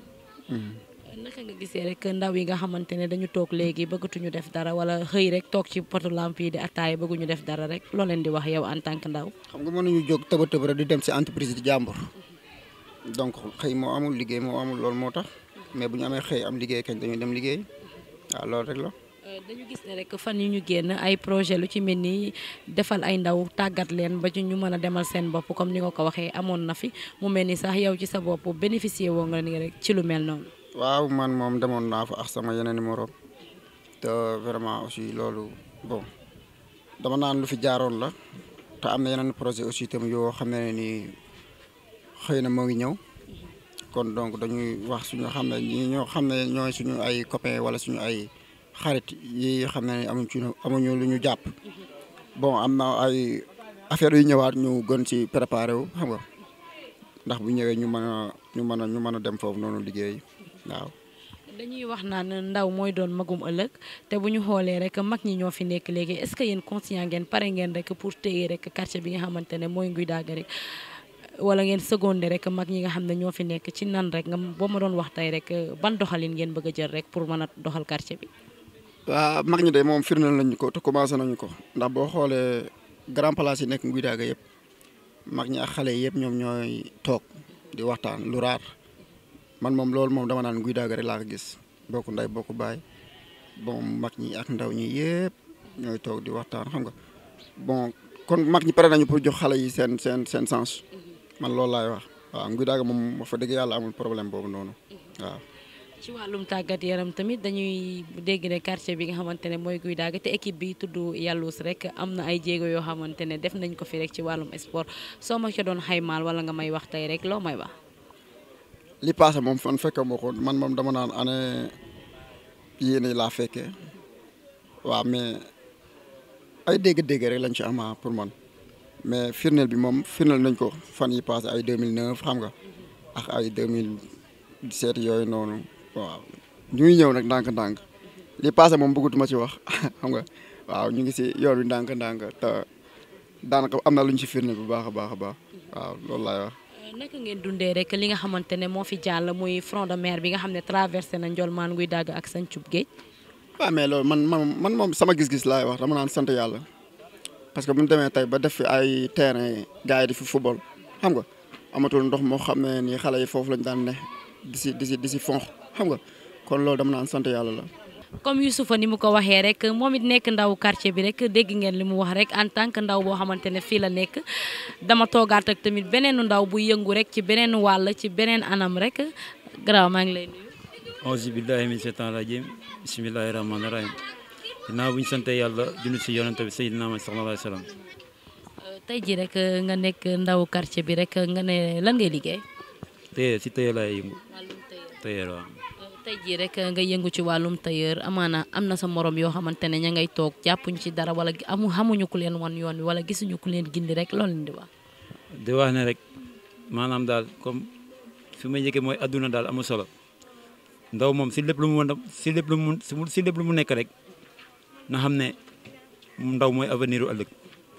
naka nga gisee rek ndaw yi nga xamante ne dañu toog léegi bëggatuñu def dara wala xëy rek toog ci poto lamp yi di attaaya bëgguñu def dara rek loo leen di wax yow en tant que ndaw xam nga mën nañu jóg tëba tëba rek di dem si entreprise di jàmbur donc xëy moo amul liggéey moo amul loolu moo tax mais bu ñu amee xëy am liggéey kañ dañuy dem liggéey waaw loolu rek la dañu gis ne rek fan yi ñu génn ay projet lu ci mel ni defal ay ndaw tàggat leen ba ci ñu mën a demal seen bopp comme ni nga ko waxee amoon na fi mu mel ni sax yow ci sa bopp bénéficier woo nga ni rek ci lu mel noonu. waaw man moom demoon naa fa ak sama yeneen numéro te vraiment aussi loolu bon dama naan lu fi jaaroon la te am na yeneen projet aussi itam yoo xam ne nii xëy na moo ngi ñëw kon donc dañuy wax suñu xam ne ñi ñoo xam ne ñooy suñu ay copains wala suñu ay. xarit yi xam ne amuñ ci amuñu lu ñu jàpp bon am na ay affaire yu ñëwaat ñu gën ci préparé wu xam nga ndax bu ñëwee ñu mën a ñu mën a ñu mën a dem foofu noonu liggéey waaw. dañuy wax naan ndaw mooy doon magum ëllëg te bu ñu xoolee rek mag ñi ñoo fi nekk léegi est-ce que yéen conscient ngeen pare ngeen rek pour téye rek quartier bi nga xamante ne mooy nguy dàgg rek wala ngeen seconde rek mag ñi nga xam ne ñoo fi nekk ci nan rek nga boo ma doon wax tey rek ban doxalin ngeen bëgg a jël rek pour mën a doxal quartier bi. waaw mag ñi de moom firndeel nañu ko te commencé nañu ko ndax boo xoolee grand place yi nekk nguy daaga yëpp mag ñi ak xale yi yëpp ñoom ñooy toog di waxtaan lu raar man moom loolu moom dama naan nguy daaga rek laa ko gis bokk nday bokk baay bon mag ñi ak ndaw ñi yëpp ñooy toog di waxtaan xam nga bon kon mag ñi pare nañu pour jox xale yi seen seen seen sens man loolu laay wax waaw nguy daaga moom wax fa dëgg yàlla amul problème boobu noonu waaw ci wàllum tàggat yaram tamit dañuy dégg ne quartier bi nga xamante ne mooy Guy Daaga te équipe bi tudd Yallous rek am na ay jéego yoo xamante ne def nañ ko fi rek ci wàllum sport soo ma ca doon xaymaal wala nga may wax tey rek loo may wax. li passé moom fan fekke moo ko man moom dama naan année yéene laa fekkee waaw mais ay dégg-dégg rek lañ ci ama pour man mais firndeel bi moom firndeel nañ ko fan yi passé ay 2009 xam nga ak ay 2017 yooyu noonu waaw ñu ngi ñëw nag ndànk-ndànk li passé moom bëggatuma ci wax xam nga waaw ñu ngi si yoon wi ndànk-ndànk te daanaka am na lu ñu si firndeel bu baax a baax a baax waaw loolu laay wax. naka ngeen dundee rek li nga xamante ne moo fi jàll muy front de mer bi nga xam ne traversé na Ndiolmane Guy Daaga ak Santhiou Géej. waaw mais loolu man man man moom sama gis-gis laay wax dama naan sant yàlla parce que bu ñu demee tey ba def fi ay terrain gars yi di fi football xam nga amatul ndox moo xam ne nii xale yi foofu lañ daan ne di si di si di si fonk xam nga kon loolu dama naan sant yàlla la. comme Youssoufa ni mu ko waxee rek moom it nekk ndaw quartier bi rek dégg ngeen li mu wax rek en tant que ndaw boo xamante ne fii la nekk dama toogaat ak tamit beneen ndaw bu yëngu rek ci beneen wàll ci beneen anam rek garaaw maa ngi lay nuyu. auzu billahi min seytaan rajim bismillahi rahmaani rahim ginnaaw bu ñu sante yàlla junni si yonent bi Seydina Muhammad sallallahu alayhi wa sallam tey jii rek nga nekk ndaw quartier bi rek nga ne lan ngay liggéey. tey si tey laay yëngu tey waaw tey jii rek nga yëngu ci wàllum tailleur amaana am na sa morom yoo xamante ne ña ngay toog jàppuñ ci dara wala amu xamuñu ku leen wan yoon wi wala gisuñu ku leen gindi rek loolu leen di wax. di wax ne rek maanaam daal comme fi may njëkkee mooy adduna daal amul solo ndaw moom si lépp lu mu mën a si lépp lu mu si lépp lu mu nekk rek na xam ne ndaw mooy avenir u ëllëg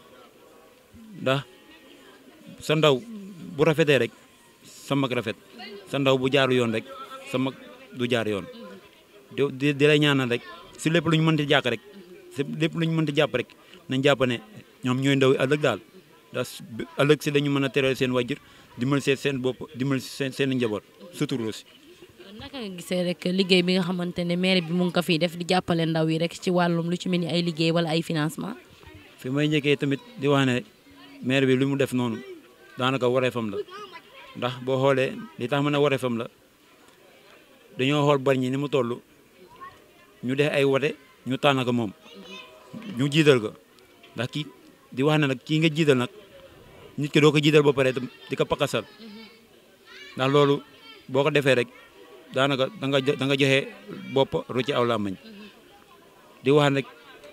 ndax sa ndaw bu rafetee rek sa mag rafet sa ndaw bu jaaru yoon rek sa mag du jaar yoon di di lay ñaanal rek si lépp lu ñu mënti jàkk rek si lépp lu ñu mënti jàpp rek nañ jàpp ne ñoom ñooy ndaw yi ëllëg daal ndax ëllëg si dañu mën a teral seen wajjur dimbali seen seen bopp dimbali seen seen njaboot suturlu si naka nga gisee rek liggéey bi nga xamante ne maire bi mu ngi ko fii def di jàppale ndaw yi rek ci wàllum lu ci mel ni ay liggéey wala ay financement fi may njëkkee tamit di wax ne maire bi lu mu def noonu daanaka wareefam la ndax boo xoolee li tax mën a wareefam la dañoo xool bari ñi ni mu toll ñu def ay wote ñu tànn ko moom ñu jiital ko ndax kii di wax ne nag kii nga jiital nag nit ki doo ko jiital ba pare di ko pakasal ndax loolu boo ko defee rek daanaka da nga da nga joxe bopp ru ci aw làmmañ di wax rek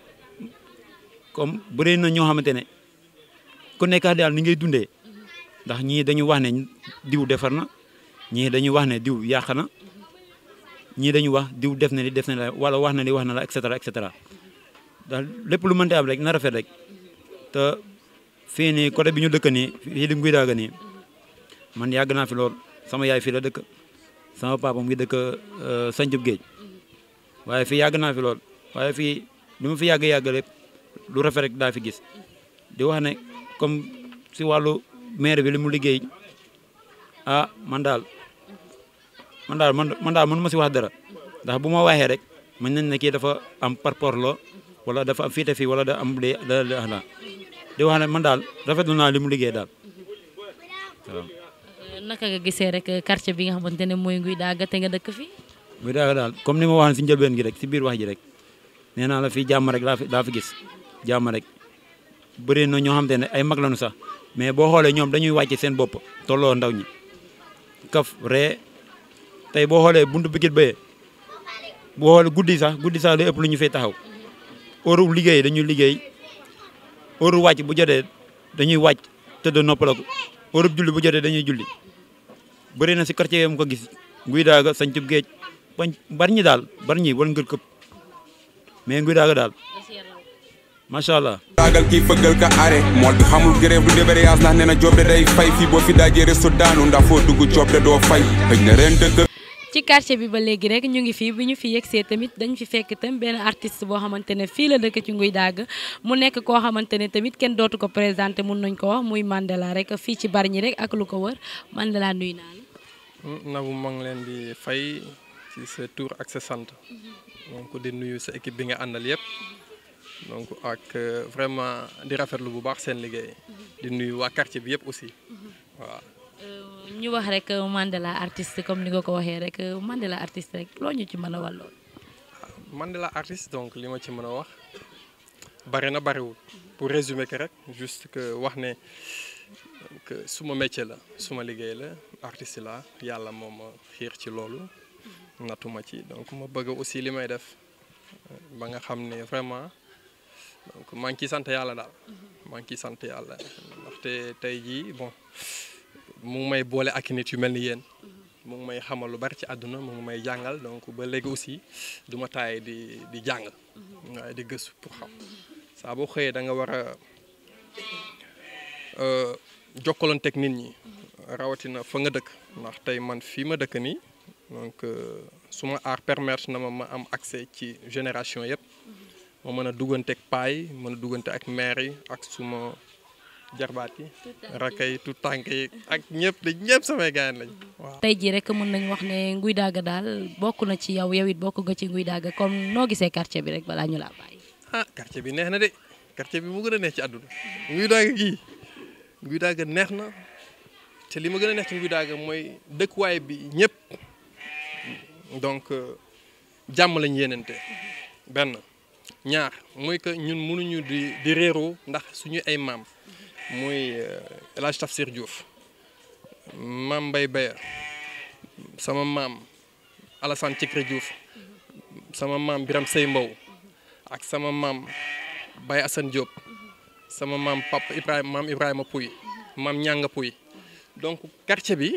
comme bëri na ñoo xamante ne ku nekk daal ni ngay dundee ndax ñii dañu wax ne diw defar na ñii dañuy wax ne diw yàq na ñii dañuy wax diw def na li def na la wala wax na li wax na la et cetera et cetera daal lépp lu mënti am rek na rafet rek te fii nii côté bi ñu dëkk nii fii di Guy Daaga nii man yàgg naa fi lool sama yaay fii la dëkk sama papa mu ngi dëkk Santhiou Géej waaye fii yàgg naa fi lool waaye fii li ma fi yàgg yàgg lépp lu rafet rek daa fi gis di wax ne comme si wàllu maire bi li mu liggéey ah man daal man daal man man daal mënu ma si wax dara ndax bu ma waxee rek mën nañ ne kii dafa am parpor loo wala dafa am fiite fii wala da am li da da di wax ne man daal rafetlu naa li mu liggéey daal waaw. naka nga gisee rek quartier bi nga xamante ne mooy Guy Daaga te nga dëkk fi Guy Daaga daal comme ni ma waxoon si njëlbeen gi rek si biir wax ji rek nee naa la fii jàmm rek laa fi laa fi gis jàmm rek bëri na ñoo xamante ne ay mag lañu sax mais boo xoolee ñoom dañuy wàcce seen bopp tolloo ndaw ñi kaf ree tey boo xoolee buntu bikit bayee boo xoolee guddi sax guddi sax li ëpp lu ñu fay taxaw heure liggéey dañuy liggéey heure wàcc bu jotee dañuy wàcc tëdd noppalaku heure julli bu jotee dañuy julli bëri na si quartier mu ko gis Guy Daaga Santhiou Géej bañ bari ñi daal bari ñi wal ngër këpp mais Guy Daaga daal macha allah. taagal kii fëggal ka are mool bi xamul grève du débrayage ndax nee na job de day fay fii boo fi daajee resto daanu ndax foo dugg job de doo fay xëj na ren dëkk ci quartier bi ba léegi rek ñu ngi fii bi ñu fi yegsee tamit dañ fi fekk tam benn artiste boo xamante ne fii la dëkk ci nguy dàgg mu nekk koo xamante ne tamit kenn dootu ko présenté mun nañ ko wax muy Mandela rek fii ci Bargny rek ak lu ko wër Mandela nuyu naa la. Nabou maa ngi leen di fay ci sa tur ak sa sant donc di nuyu sa équipe bi nga àndal yëpp donc ak vraiment di rafetlu bu baax seen liggéey di nuyu waa quartier bi yëpp aussi waaw. ñu wax rek Mandela artiste comme ni nga ko waxee rek Mandela artiste rek loo ñu ci mën a wàlloon. Mandela artiste donc li ma ci mën a wax bari na bariwul pour résumer que rek juste que wax ne que suma métier la suma liggéey la artiste la yàlla moo ma xiir ci loolu natuma ci donc ma bëgg aussi li may def ba nga xam ne vraiment donc maa ngi ciy sant yàlla daal maa ngi ciy sant yàlla ndaxte tey jii bon mu ngi may boole ak nit yu mel ni yéen mu ngi may xamal lu bari ci àdduna mu ngi may jàngal donc ba léegi aussi du ma taay di di jàng waaye di gëstu pour xam saa boo xëyee da nga war a jokkalanteeg nit ñi rawatina fa nga dëkk ndax tey man fii ma dëkk nii donc suma art permettre na ma ma am accès ci génération yëpp ma mën a dugganteeg paay mën a duggante ak maire yi ak suma jarbaat yi rakka yi tout tànk yi ak ñëpp de ñëpp samay gaañ lañ waaw. tey jii rek mën nañu wax ne nguy dàgg daal bokk na ci yow yow it bokk nga ci nguy dàgg comme noo gisee quartier bi rek balaa ñu laa bàyyi. ah quartier bi neex na de quartier bi mu gën a neex ci àdduna nguy dàgg gii nguy dàgg neex na te li ma gën a neex ci nguy dàgg mooy dëkkuwaay bi ñëpp donc jàmm lañ yéenante benn ñaar mooy que ñun mënuñu di di réeroo ndax suñu ay maam. muy El Hadj Tafsir Diouf maam Mbaye Beya sama maam Alassane Cikri Diouf sama maam Biram Sey Mbow ak sama maam Baye Assane Diop sama maam Papa Ibrahima maam Ibrahima Pouy maam Ñanga Pouy donc quartier bi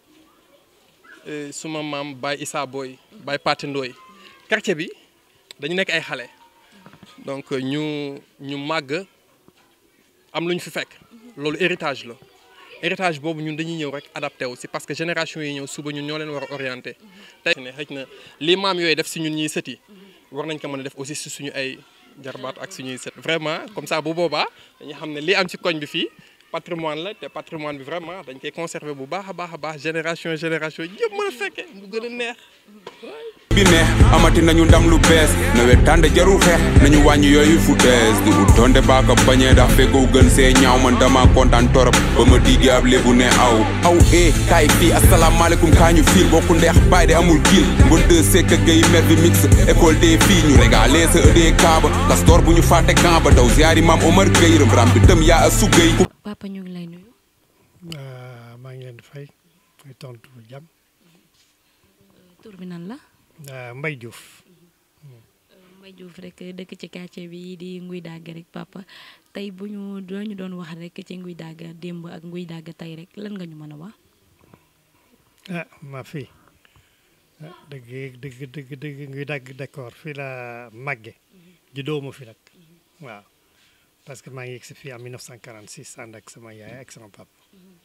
suma maam Baye Issa Boy Baye Pati Ndoy quartier bi dañu nekk ay xale donc ñu ñu màgg am lu ñu fi fekk loolu héritage la héritage boobu ñun dañuy ñëw rek adapté wu si parce que génération yi ñëw suba ñun ñoo leen war a orienté tey ne xëy na li maam yooyu def si ñun ñuy sët yi war nañ ko mën a def aussi si suñu ay jarbaat ak suñuy sët vraiment comme ça bu boobaa dañuy xam ne li am ci koñ bi fii patrimoine la te patrimoine bi vraiment dañ koy conserver bu baax a baax a baax génération génération yëpp mën a fekkee mu gën a neex bi neex amati nañu ndam lu bees nawet tànde jarul xeex nañu wàññi yooyu fu dees di wut donte baaka bañee ndax fekkoo gën see ñaaw man dama kontaan torop ba ma diggee ab lébu ne aw aw eh kaay fii asalaamaaleykum kaa ñu fiir bokku ndeex baay de amul kiil mbon de sekk gay mer bi mix école des filles ñu régalé sa ëdee kaaba kastor bu ñu fàtte camp ba daw ziyaari maam Omar Gueye rëm ram bi tëm yaa a sugay papa ñu ngi lay nuyu. maa ngi leen di fay muy tontu jàmm. tur bi nan la. Mbay Diouf. Mbay Diouf rek dëkk ci quartier bi di nguy dàgg rek papa tey bu ñu doo ñu doon wax rek ci nguy dàgg démb ak nguy dàgg tey rek lan nga ñu mën a wax. ah ma fii ah dëgg dëgg dëgg dëgg nguy dàgg d'accord fii la màgge juddoo ma fi nag waaw parce que maa ngi yegg si fii en 1946 ànd ak sama yaay ak sama papa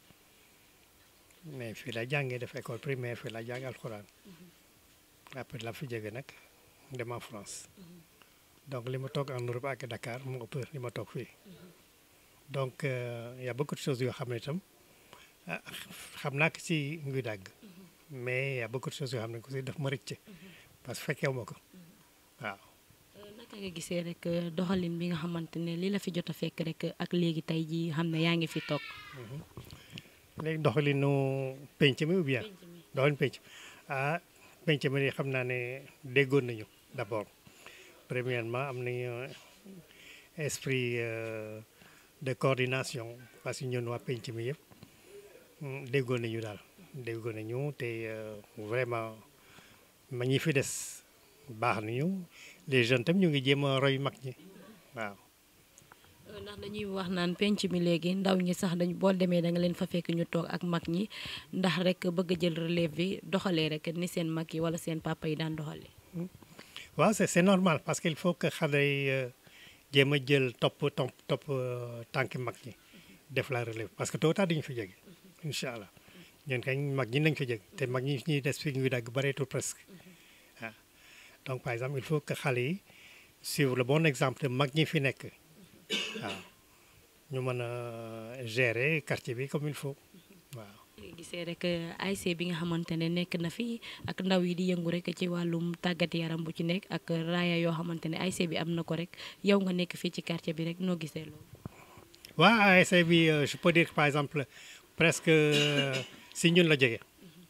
mais fii la jàngee def école primaire fii la jàng alxuraan. après la fi jóge nag dem en France donc li ma toog en Europe ak Dakar mu ëpp li ma toog fii donc y a beaucoup de choses yoo xam ne itam xam naa ko ci nguy dàgg mais y a beaucoup de choses yoo xam ne aussi daf ma rëcc parce que fekkeewu ma ko waaw. naka nga gisee rek doxalin bi nga xamante ne li la fi jot a fekk rek ak léegi tey jii xam ne yaa ngi fi toog. léegi doxalinu penc mi ou bien doxalin penc ah. penc mi xam naa ne déggoon nañu d'abord premièrement am nañu esprit de coordination parce que ñun waa penc mi yëpp déggoon nañu daal déggoon nañu te vraiment ma ñi fi des baax nañu les jeunes tam ñu ngi jéem a roy mag ñi waaw. ndax dañuy wax naan penc mi léegi ndaw ñi sax dañ boo demee da nga leen fa fekk ñu toog ak mag ñi ndax rek bëgg a jël relève bi doxalee rek ni seen mag yi wala seen papa yi daan doxalee. waaw c'est c'est normal parce que il faut que xale yi jéem a jël topp topp topp tànki mag ñi def la relève parce que tôt ou tard dañu fi jóge incha allah ñun kañ mag ñi nañ fa jóg te mag ñi ñuy des fi nguy dagg bareetul presque waaw donc par exemple il faut que xale yi suivre le bon exemple de mag ñi fi nekk waaw ñu mën a gérer quartier bi comme il faut waaw gisee rek ASC bi nga xamante ne nekk na fi ak ndaw yi di yëngu rek ci wàllum tàggat yaram bu ci nekk ak raaya yoo xamante ne ASC bi am na ko rek yow nga nekk fii ci quartier bi rek noo gisee loolu. waaw ASC bi je peux dire par exemple presque si ñun la jógee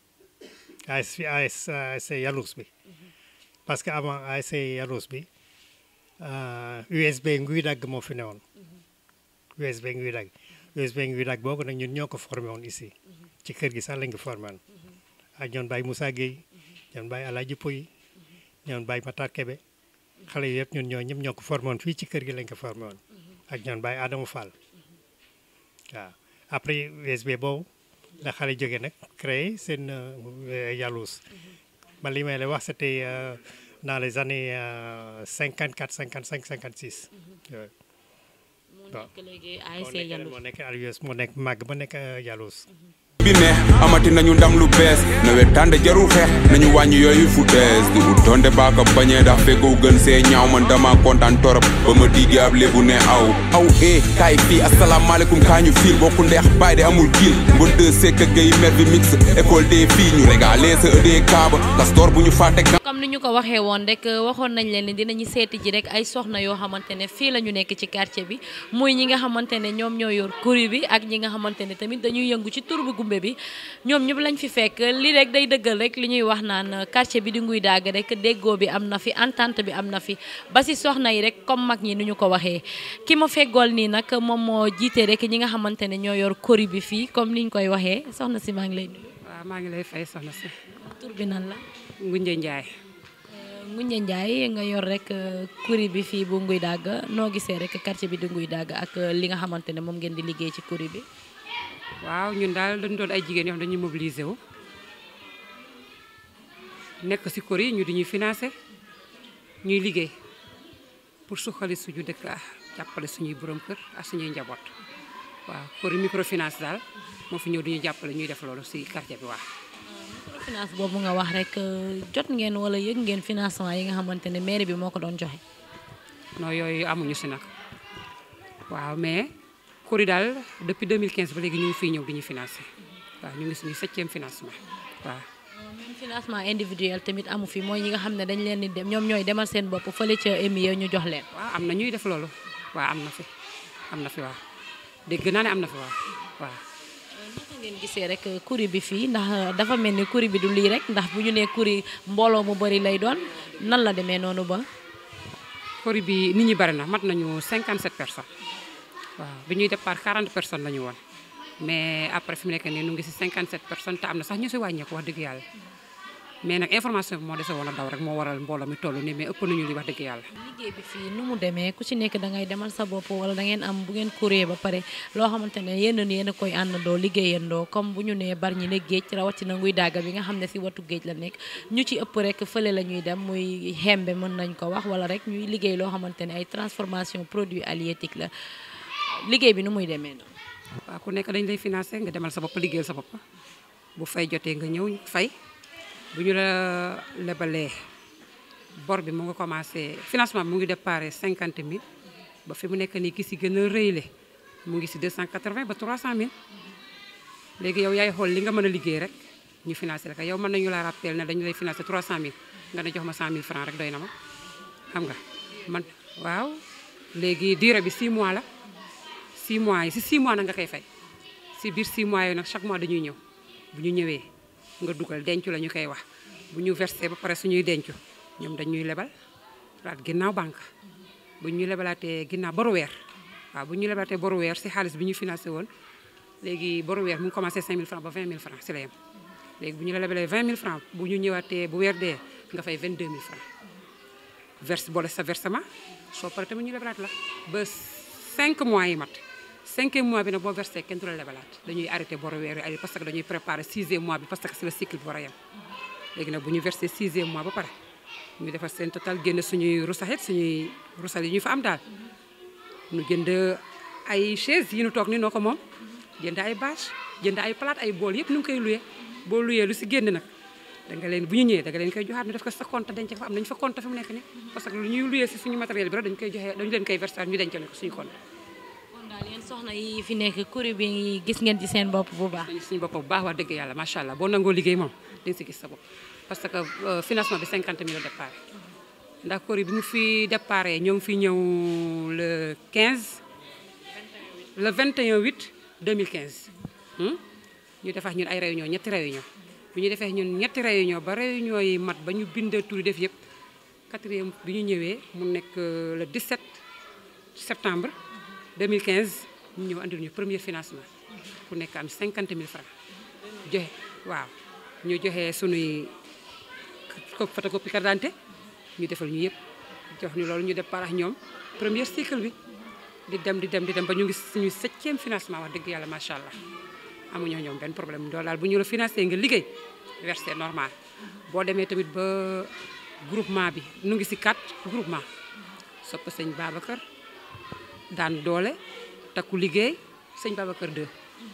ASC ASC Yalous bi parce que avant ASC Yalous bi USB nguy dagg moo fi newoon USB nguy dagg USB nguy dagg boobu nag ñun ñoo ko formé woon ici ci kër gi sax lañ ko formé woon ak ñoon Baye Moussa Gueye ñoon Baye Alaaji Puy ñoon Baye Matar Kebe xale yi yëpp ñun ñoo ñëpp ñoo ko formé woon fii ci kër gi lañ ko formé woon ak ñoon Baye Adama Fall waaw après USB boobu la xale jógee nag créé seen Yalous man li may lay wax c'était dans les années 54 55 56 yooyu waaw moo nekk Yalous moo nekk màgg ba nekk Yalous bi ne amati nañu ndam lu bees nawet tànde jarul xeex nañu wàññi yooyu fu dees di ut donte baaka bañee ndax fekkoo gën see ñaaw man dama kontaan torop ba ma diggee ab lébu ne aw aw eh kaay fii asalaamaaleykum kaa ñu fiil bokku ndeex baay de amul giil ngon de sekk gay mer bi mix école des filles ñu régalé sa ëdee kaaba castor bu ñu fàtte comme ni ñu ko waxee woon rek waxoon nañ leen ni dinañu seeti ji rek ay soxna yoo xamante ne fii la ñu nekk ci quartier bi muy ñi nga xamante ne ñoom ñoo yor kuri bi ak ñi nga xamante ne tamit dañuy yëngu ci tur bu gumbe bi ñoom ñëpp lañ fi fekk li rek day dëggal rek li ñuy wax naan quartier bi di nguy dagg rek déggoo bi am na fi entente bi am na fi ba si soxna yi rek comme mag ñi ni ñu ko waxee ki ma feggool nii nag moom moo jiite rek ñi nga xamante ne ñoo yor kuri bi fii comme ni ñu koy waxee soxna si maa ngi lay nuyu. waaw maa ngi lay fay soxna si. tur bi nan la. Ngunje Njaay. Ngunje Njaay nga yor rek kuri bi fii bu nguy dagg noo gisee rek quartier bi di nguy dagg ak li nga xamante ne moom ngeen di liggéey ci kuri bi. waaw ñun daal dañu doon ay jigéen yoo xam dañuy mobiliser wu nekk ci kër yi ñu di ñuy financé ñuy liggéey pour suqali suñu dëkk ah jàppale suñuy borom kër ak suñuy njaboot waaw kër microfinance daal moo fi ñëw di ñu jàppale ñuy def loolu ci quartier bi waaw. microfinance boobu nga wax rek jot ngeen walla yëg ngeen financement yi nga xamante ne mairie bi moo ko doon joxe. non yooyu amuñu ci nag waaw mais. kuri daal depuis 2015 ba léegi ñu ngi fiy ñëw di ñu financé waaw ñu ngi suñu septième financement waaw. même financement individuel tamit amu fi mooy ñi nga xam ne dañ leen di dem ñoom ñooy demal seen bopp fële ca EMIE ñu jox leen. waaw am na ñuy def loolu waaw am na fi am na fi waaw dégg naa ne am na fi waaw waaw. naka ngeen gisee rek kuri bi fii ndax dafa mel ni kuri bi du lii rek ndax bu ñu nee kuri mbooloo mu bari lay doon nan la demee noonu ba. kuri bi nit ñi bari na mat nañu 57 personnes. waaw bi ñuy départ 40 personnes la ñu woon mais après fi mu nekk nii nu ngi si 57 personnes te am na sax ñu si wàññeeku wax dëgg yàlla mais nag information bi moo dese woon a daw rek moo waral mbooloo mi toll nii mais ëpp nañu li wax dëgg yàlla. liggéey bi fii nu mu demee ku ci nekk da ngay demal sa bopp wala da ngeen am bu ngeen kuree ba pare loo xamante ne yéen yéen a koy àndandoo liggéeyandoo comme bu ñu nee bari ñi ne géej rawatina nguy dàgga bi nga xam ne si watu géej la nekk ñu ci ëpp rek fële la ñuy dem muy xembe mën nañ ko wax wala rek ñuy liggéey loo xamante ne ay transformation produit halieutique la liggéey bi nu muy demee noonu. waaw ku nekk dañ lay financé nga demal sa bopp liggéeyal sa bopp bu fay jotee nga ñëw fay bu ñu la lebalee bor bi mu nga commencé financement bi mu ngi déparé 50 000 ba fi mu nekk nii ki si gën a rëyle mu ngi si 280 ba 300 000 léegi yow yaay xool li nga mën a liggéey rek ñu financé la ko yow mën nañu la rappel ne dañu lay financé 300 000 nga ne jox ma 100 000 francs rek doy na ma xam nga man waaw léegi durée bi 6 mois la. 6 mois yi si 6 mois nag nga koy fay si biir 6 mois yooyu nag chaque mois dañuy ñëw bu ñu ñëwee nga dugal dencu la ñu koy wax bu ñu versé ba pare suñuy dencu ñoom dañuy lebal laat ginnaaw banque bu ñu lebalaatee ginnaaw boru weer waaw bu ñu lebalaatee boru weer si xaalis bi ñu financé woon léegi boru weer mu ngi commencé 5000 francs ba 20000 francs si la yem léegi bu ñu la lebalee 20000 francs bu ñu ñëwaatee bu weer dee nga fay 22000 francs verse boole sa versement soo paree tamit ñu lebalaat la ba 5 mois yi mat cinquième mois bi nag boo versé kenn du la lebalaat dañuy arrêté boru weer yi parce que dañuy préparé sixième mois bi parce que c'est le cycle bi war a yem léegi nag bu ñu versé sixième mois ba pare ñu defar seen total génn suñuy rusaxit suñuy rusal yi ñu fa am daal ñu jënd ay chaise yi ñu toog ni noo ko moom jënd ay bâche jënd ay plate ay bool yëpp nu ngi koy luyee boo luyee lu si génn nag da nga leen bu ñu ñëwee da nga leen koy joxaat ñu def ko sa compte denc ko fa am nañu fa compte fi mu nekk ni parce que lu ñuy luyee si suñu matériel bi rek dañu koy joxee dañu leen koy verser ñu dencal ko suñu compte kon daal yéen soxna yi fi nekk kuréel bi gis ngeen ci seen bopp bu baax. suñu bopp bu baax wax dëgg yàlla macha allah boo nangoo liggéey moom di nga si gis sa bopp parce que euh, financement bi 50 000 la départ ndax kuréel bi mu fi départ ñoo ngi fi ñëw le 15 le 21 8 2015 hmm? ñu defax ñun ay réunion ñetti réunion bu ñu defee ñun ñetti réunion ba réunion yi mat ba ñu bind tur yi def yëpp quatrième bi ñu ñëwee mu nekk euh, le 17 septembre 2015 ñu ñëw andil ñu premier financement ku nekk am 50 000 francs joxe waaw ñu joxe sunuy co- photocopie carte d'identité ñu defal ñu yëpp jox ñu loolu ñu départ ak ñoom premier cycle bi di dem di dem di dem ba ñu ngi suñu septième financement wax dëgg yàlla macha allah amuñoo ñoom benn problème loolu daal bu ñu la financé nga liggéey versé normal boo demee tamit ba groupement bi nu ngi si quatre groupement sopp sëñ Babacar daan doole takku liggéey sëñ Babacar 2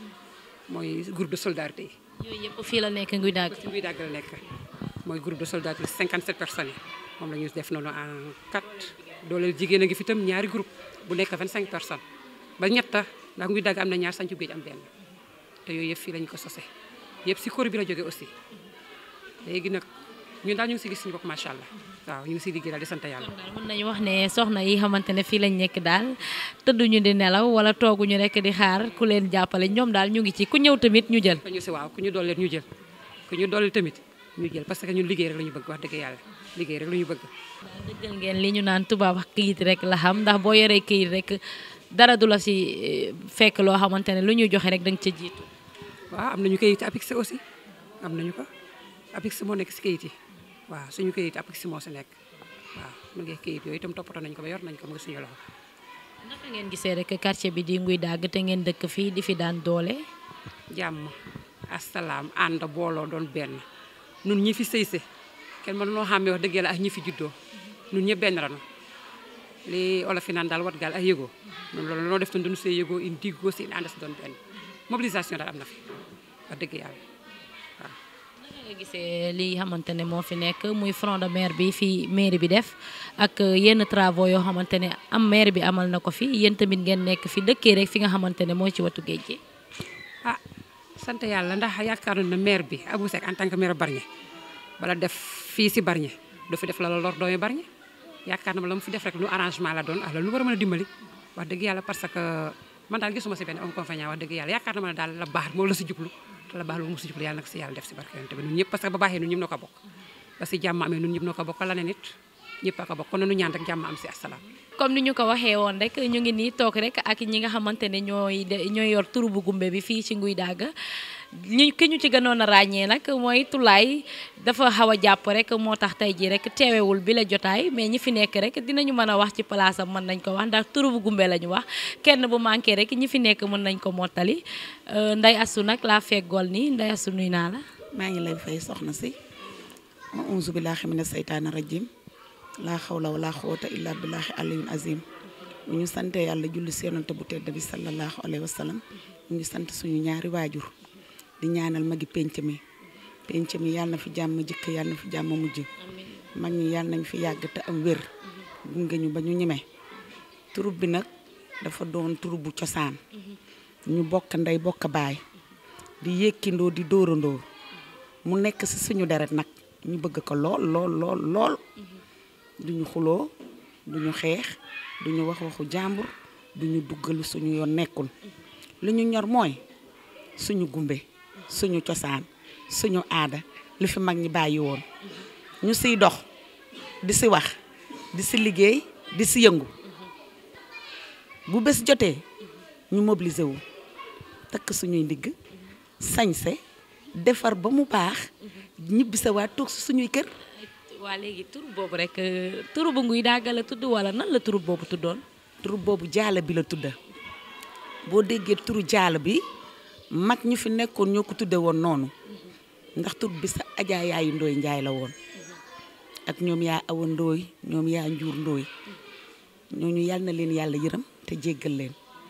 mooy groupe de solidarité yi. yooyu yëpp fii la nekk nguy dàgg. si nguy dàgg la nekk mooy groupe de solidarité 57 personnes yi moom la ñu def noonu en 4 dooleel jigéen a ngi fi tam ñaari groupe bu nekk 25 personnes ba ñetta ndax nguy dàgg am na ñaar sañcu géej am benn te yooyu yëpp fii lañu ko sose yëpp si kóor bi la jógee aussi léegi nag ñun daal ñu ngi si gis suñu bopp macha allah waaw ñu ngi si liggéey daal di sant yàlla. mën nañu wax ne soxna yi xamante ne fii lañ nekk daal tëdduñu di nelaw wala tooguñu rek di xaar ku leen jàppale ñoom daal ñu ngi ci ku ñëw tamit ñu jël. ñu si waaw ku ñu dooleel ñu jël ku ñu dooleel tamit ñu jël parce que ñun liggéey rek la ñu bëgg wax dëgg yàlla liggéey rek la ñu bëgg. dëggal ngeen li ñu naan tubaab wax këyit rek la xam ndax boo yoree këyit rek dara du la si eh, fekk loo xamante ne lu ñuy joxe rek da nga ca jiitu. waaw am nañu kayit APIX aussi am nañu ko APIX moo nekk si kayit yi waaw suñu kayit APIX moo si nekk waaw mu ngi kayit yooyu itam toppatoo nañu ko ba yor nañu ko mu ngi suñu loxo. naka ngeen gisee rek quartier bi di nguy dàgg te ngeen dëkk fii di fi daan doole. jàmm asalaam ànd booloo doon benn nun ñi fi sëyse kenn mën noo xàmmee wax dëgg yàlla ak ñi fi juddoo nun ñëpp benn ranu li olof yi naan daal wat gaal ak yëgoo noonu loolu noo def tan duñu see yëgoo in diggoo si in ànd si doon benn mobilisation daal am na fi wax dëgg yàlla waaw naka nga gisee li xamante ne moo fi nekk muy front de mer bi fi mairie bi def ak yenn travaux yoo xamante ne am maire bi amal na ko fi yéen tamit ngeen nekk fi dëkkee rek fi nga xamante ne mooy ci watu géej gi. ah sant yàlla ndax yaakaar na maire bi Abou Seck en tant que maire Bargny bala def fii si Bargny du fi def la la lor doomi Bargny yaakaar na ma la mu fi def rek lu arrangement la doon ah la lu war a mën a dimbali wax dëgg yàlla parce que man daal gisuma si benn inconvénient wax dëgg yàlla yaakaar na ma ne daal la baax moom la si jublu te la baax loolu mu si jublu yàlla nag si yàlla def si barke yonent bi ñun ñëpp parce que ba baaxee ñun ñëpp noo ko bokk ba si jàmm amee ñun ñëpp noo ko bokk la ne nit ñëpp a ko bokk kon nanu ñaan rek jàmm am si asalaam comme ni ñu ko waxee woon rek ñu ngi nii toog rek ak ñi nga xamante ne ñooy de ñooy yor turu bu gumbe bi fii ci nguy dàgg ñu ki ñu ci gënoon a ràññee nag mooy tulaay dafa xaw a jàpp rek moo tax tey jii rek teewewul bi la jotaay mais ñi fi nekk rek dinañu mën a wax ci place am mën nañ ko wax ndax turu bu gumbe la ñu wax kenn bu manqué rek ñi fi nekk mën nañ ko mottali nday asu nag laa feggool nii nday asu nuy naa la maa ngi lay fay soxna si auzu billaahi mina seytaani rajim laa xawla wala xuwata illa billaahi aliyul azim bu ñu sante yàlla julli seenante bu tedd bi sallallahu alayhi wa sallam ñu ngi sant suñu ñaari waajur di ñaanal magi penc mi penc mi yàlla na fi jàmm jëkk yàlla na fi jàmm mujj mag ñi yàlla nañ fi yàgg te am wér gunge ñu ba ñu ñemee turub bi nag dafa doon turub bu cosaan ñu bokk ndey bokk baay di yékkindoo di dóorandoo mu nekk ci suñu deret nag ñu bëgg ko lool lool lool lool duñu xuloo duñu xeex duñu wax waxu jàmbur duñu duggal suñu yoon nekkul li ñu ñor mooy suñu gumbe suñu cosaan suñu aada li fi mag ñi bàyyi woon ñu siy dox di si wax di si liggéey di si yëngu bu bés jotee ñu mobiliser wu takk suñuy ndigg sañse defar ba mu baax ñibbi sa waa toog si suñuy kër waa léegi turu boobu rek turu bu nguy dàgg la tudd wala nan la turu boobu tuddoon turu boobu jaala bi la tudda boo déggee turu jaala bi mag ñu fi nekkoon ñoo ko tudde woon noonu ndax tur bi sa ajaa yaayu ndooy njaay la woon ak ñoom yaa awa ndooy ñoom yaa njuur ndooy ñooñu yàlla na leen yàlla yërëm te jéggal leen maanaam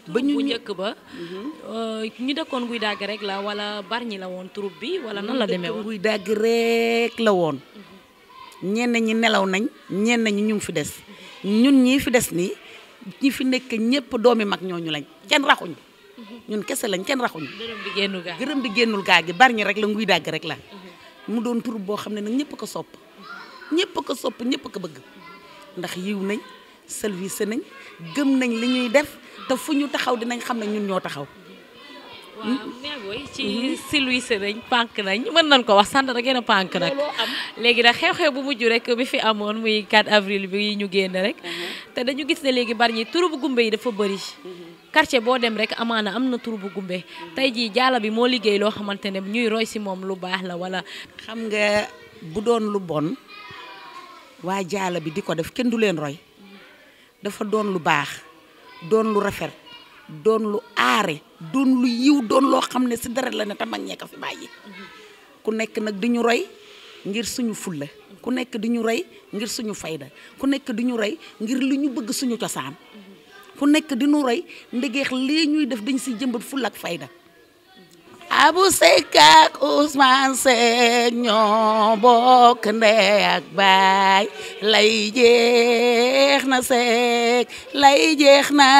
ba ñu bu njëkk ba ñu dëkkoon nguy dàgg rek la wala Bargny la woon troupe bi wala nan la demee woon nguy dàgg rek la woon ñenn ñi nelaw nañ ñenn ñi ñu ngi fi des ñun ñii fi des nii ñi fi nekk ñëpp doomi mag ñooñu lañ kenn raxuñ ñun kese lañ kenn raxuñ gërëm bi génnul gaa gërëm bi génnul gaa gi Bargny rek la nguy dàgg rek la mu doon troupe boo xam ne nag ñëpp ko sopp ñëpp ko sopp ñëpp ko bëgg ndax yiw nañ service nañ gëm nañ li ñuy def te fu ñu taxaw dinañ xam ne ñun ñoo taxaw waaw mais booy ci silvise nañ pànk nañ mën nañ ko wax sant da gën a pànk nag léegi nag xew-xew bu mujj rek bi fi amoon muy 4 avril bi ñu génn rek te dañu gis ne léegi Bargny turu bu gumbe yi dafa bëri quartier boo dem rek amaana am na turu bu gumbe tey jii jaala bi moo liggéey loo xamante ne ñuy roy si moom lu baax la wala xam nga bu doon lu bon waa jaala bi di ko def kenn du leen roy dafa doon lu baax doon lu rafet doon lu aare doon lu yiw doon loo xam ne si deret la ne te mag ñee ko fi bàyyi ku nekk nag di ñu roy ngir suñu fulla ku nekk di ñu roy ngir suñu fayda ku nekk di ñu roy ngir li ñu bëgg suñu cosaan ku nekk di ñu roy ndegeex lii ñuy def dañ si jëmbat fulla ak fayda Abu Seck ak Ousmane Seck ñoo bokk ndey ak baay lay jeex na Seck lay jeex na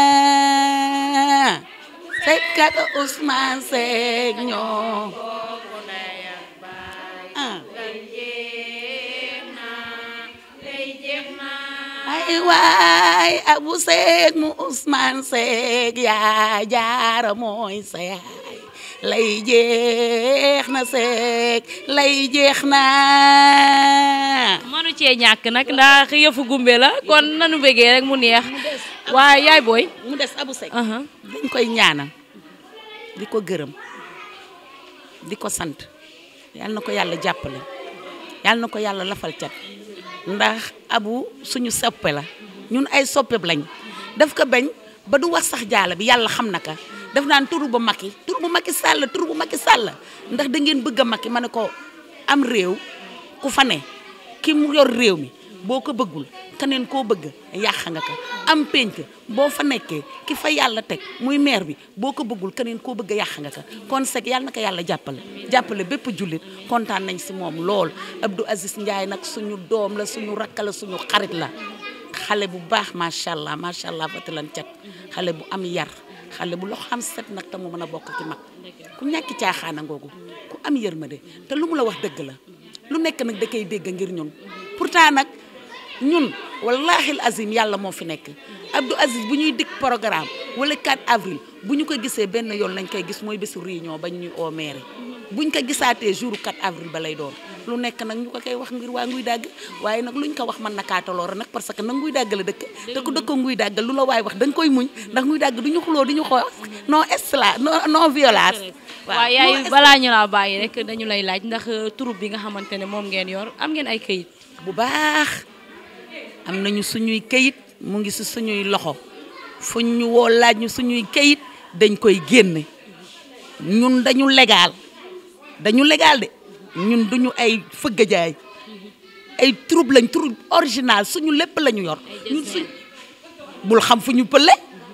Seck ak Ousmane Seck ñoo bokk ndey ak baay lay jeex na lay jeex na ay waay Abu Seck mu Ousmane Seck yaa jaara mooy sa yaay lay jeex na Seck lay jeex na manu cee ñàkk nag ndax yëfu gumbe la kon nanu bëggee rek mu neex waaye yaay booy mu des Abu Seck dañ koy ñaanal di ko gërëm di ko sant yal na ko yàlla jàppale yal na ko yàlla lafal cat ndax abu suñu soppe la ñun ay soppe lañ daf ko bañ ba du wax sax jaala bi yàlla xam na ka daf naan turu bu Macky turu bu Macky Sall turu bu Macky Sall ndax da ngeen bëgg a Macky ma ne ko am réew ku fa ne ki mu yor réew mi boo ko bëggul keneen koo bëgg yàq nga ko am penc boo fa nekkee ki fa yàlla teg muy maire bi boo ko bëggul keneen koo bëgg yàq nga ko kon Seck yàlla na ko yàlla jàppale jàppale bépp jullit kontaan nañ si moom lool Abdou Aziz Ndiaye nag suñu doom la suñu rakk la suñu xarit la xale bu baax macha allah macha allah fatalan cat xale bu am yar xale bu loo xam set nag te mu mën a bokk ci mag ku ñàkki caaxaana ngoogu ku am yërmande te lu mu la wax dëgg la lu nekk nag da koy dégg ngir ñun pourtant nag ñun wallahi azim yàlla moo fi nekk Abdou Aziz bu ñuy dikk programme wala 4 avril bu ñu ko gisee benn yoon lañ koy gis mooy bésu réunion bañ ñuy oo maire buñ ko gisaatee jour 4 avril ba lay doon lu nekk nag ñu ko koy wax ngir waa nguy dàgg waaye nag luñ ko wax mën na kaataloora nag parce que nag nguy dàgg la dëkk te ku dëkk nguy dàgg lu la waay wax da nga koy muñ ndax nguy dàgg du ñu xuloo du ñu xoo non esla non non violence waaw yaay balaa ñu laa bàyyi rek dañu lay laaj ndax troupe bi nga xamante ne moom ngeen yor am ngeen ay këyit bu baax am nañu suñuy këyit mu ngi si suñuy loxo fu ñu woo laaj ñu suñuy këyit dañ koy génne ñun dañu légal dañu légal de ñun duñu ay fëgg jaay ay troupe lañ troupe original suñu lépp la ñu yor ñun suñ bul xam fu ñu pële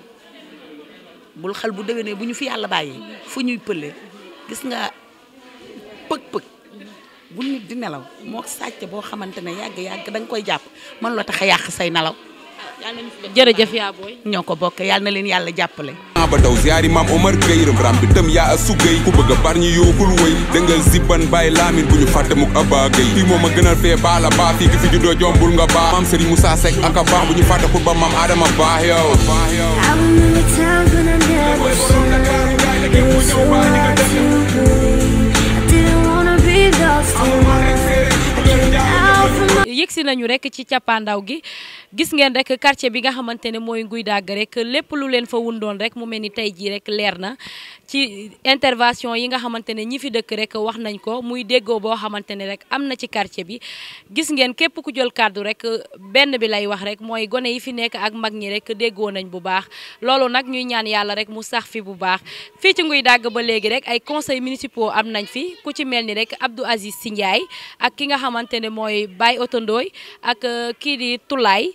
bul xal bu déwénee bu ñu fi yàlla bàyyee fu ñuy pële gis nga pëg-pëg bu nit di nelaw moo sàcc boo xamante ne yàgg-yàgg da nga koy jàpp man la tax a yàq say nelaw jërëjëf yaa booy ñoo ko bokk yàlla na leen yàlla jàppale ba daw ziyaari maam Omar Gueye ram bi tam yaa a sugay ku bëgg a bar ñi yookul woy dëngal zibban bàyyi laamin bu ñu fàtte muk aba gay fii moom a gënal fee baala baa fii ki fi juddoo jombul nga baax maam Serigne Moussa Seck ak a baax bu ñu fàtte pour ba maam Adama baax yow I remember times when I never should. It was so hard to believe. I didn't wanna be lost in love. I came out from yëgsi nañu rek ci cappaandaw gi gis ngeen rek quartier bi nga xamante ne mooy nguy dàgg rek lépp lu leen fa wundoon rek mu mel ni tey jii rek leer na ci intervention yi nga xamante ne ñi fi dëkk rek wax nañ ko muy déggoo boo xamante ne rek am na ci quartier bi gis ngeen képp ku jël kàddu rek benn bi lay wax rek mooy gone yi fi nekk ak mag ñi rek déggoo nañ bu baax loolu nag ñuy ñaan yàlla rek mu sax fi bu baax fii ci nguy dàgg ba léegi rek ay conseils municipaux am nañ fi ku ci mel ni rek Abdou Aziz Sy Ndiaye ak ki nga xamante ne mooy Baye Otondooy ak kii di Tulaay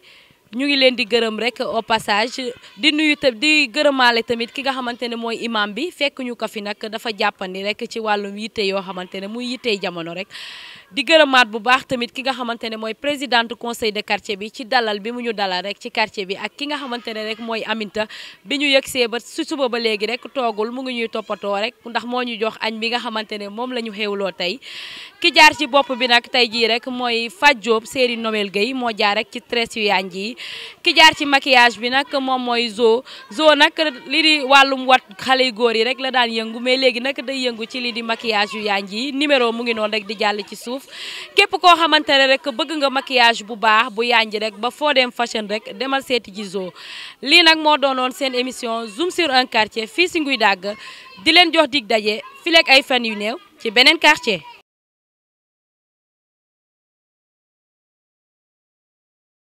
ñu ngi leen di gërëm rek au passage di nuyu ta di gërëmaale tamit ki nga xamante ne mooy imam bi fekk ñu ko fi nag dafa jàppandi rek ci wàllum yitte yoo xamante ne muy yittey jamono rek di gërëmaat bu baax tamit ki nga xamante ne mooy présidente conseil de quartier bi ci dalal bi mu ñu dalal rek ci quartier bi ak ki nga xamante ne rek mooy Aminta bi ñu yëgsee ba su suba ba léegi rek toogul mu ngi ñuy toppatoo rek ndax moo ñu jox añ bi nga xamante ne moom la ñu xewloo tey ki jaar ci bopp bi nag tey jii rek mooy Fat Diop série Noël Gueye moo jaar rek ci tresse yu yanj yi ki jaar ci maquillage bi nag moom mooy Zo Zo nag li di wàllum wat xale yu góor yi rek la daan yëngu mais léegi nag day yëngu ci li di maquillage yu yanj yi numéro mu ngi noonu rek di jàll ci suuf képp koo xamante ne rek bëgg nga maquillage bu baax bu yanj rek ba foo dem fashion rek demal seeti ji Zo lii nag moo doonoon seen émission zoom sur un quartier fii si Nguy Dagg di leen jox dig daje fileeg ay fan yu néew ci beneen quartier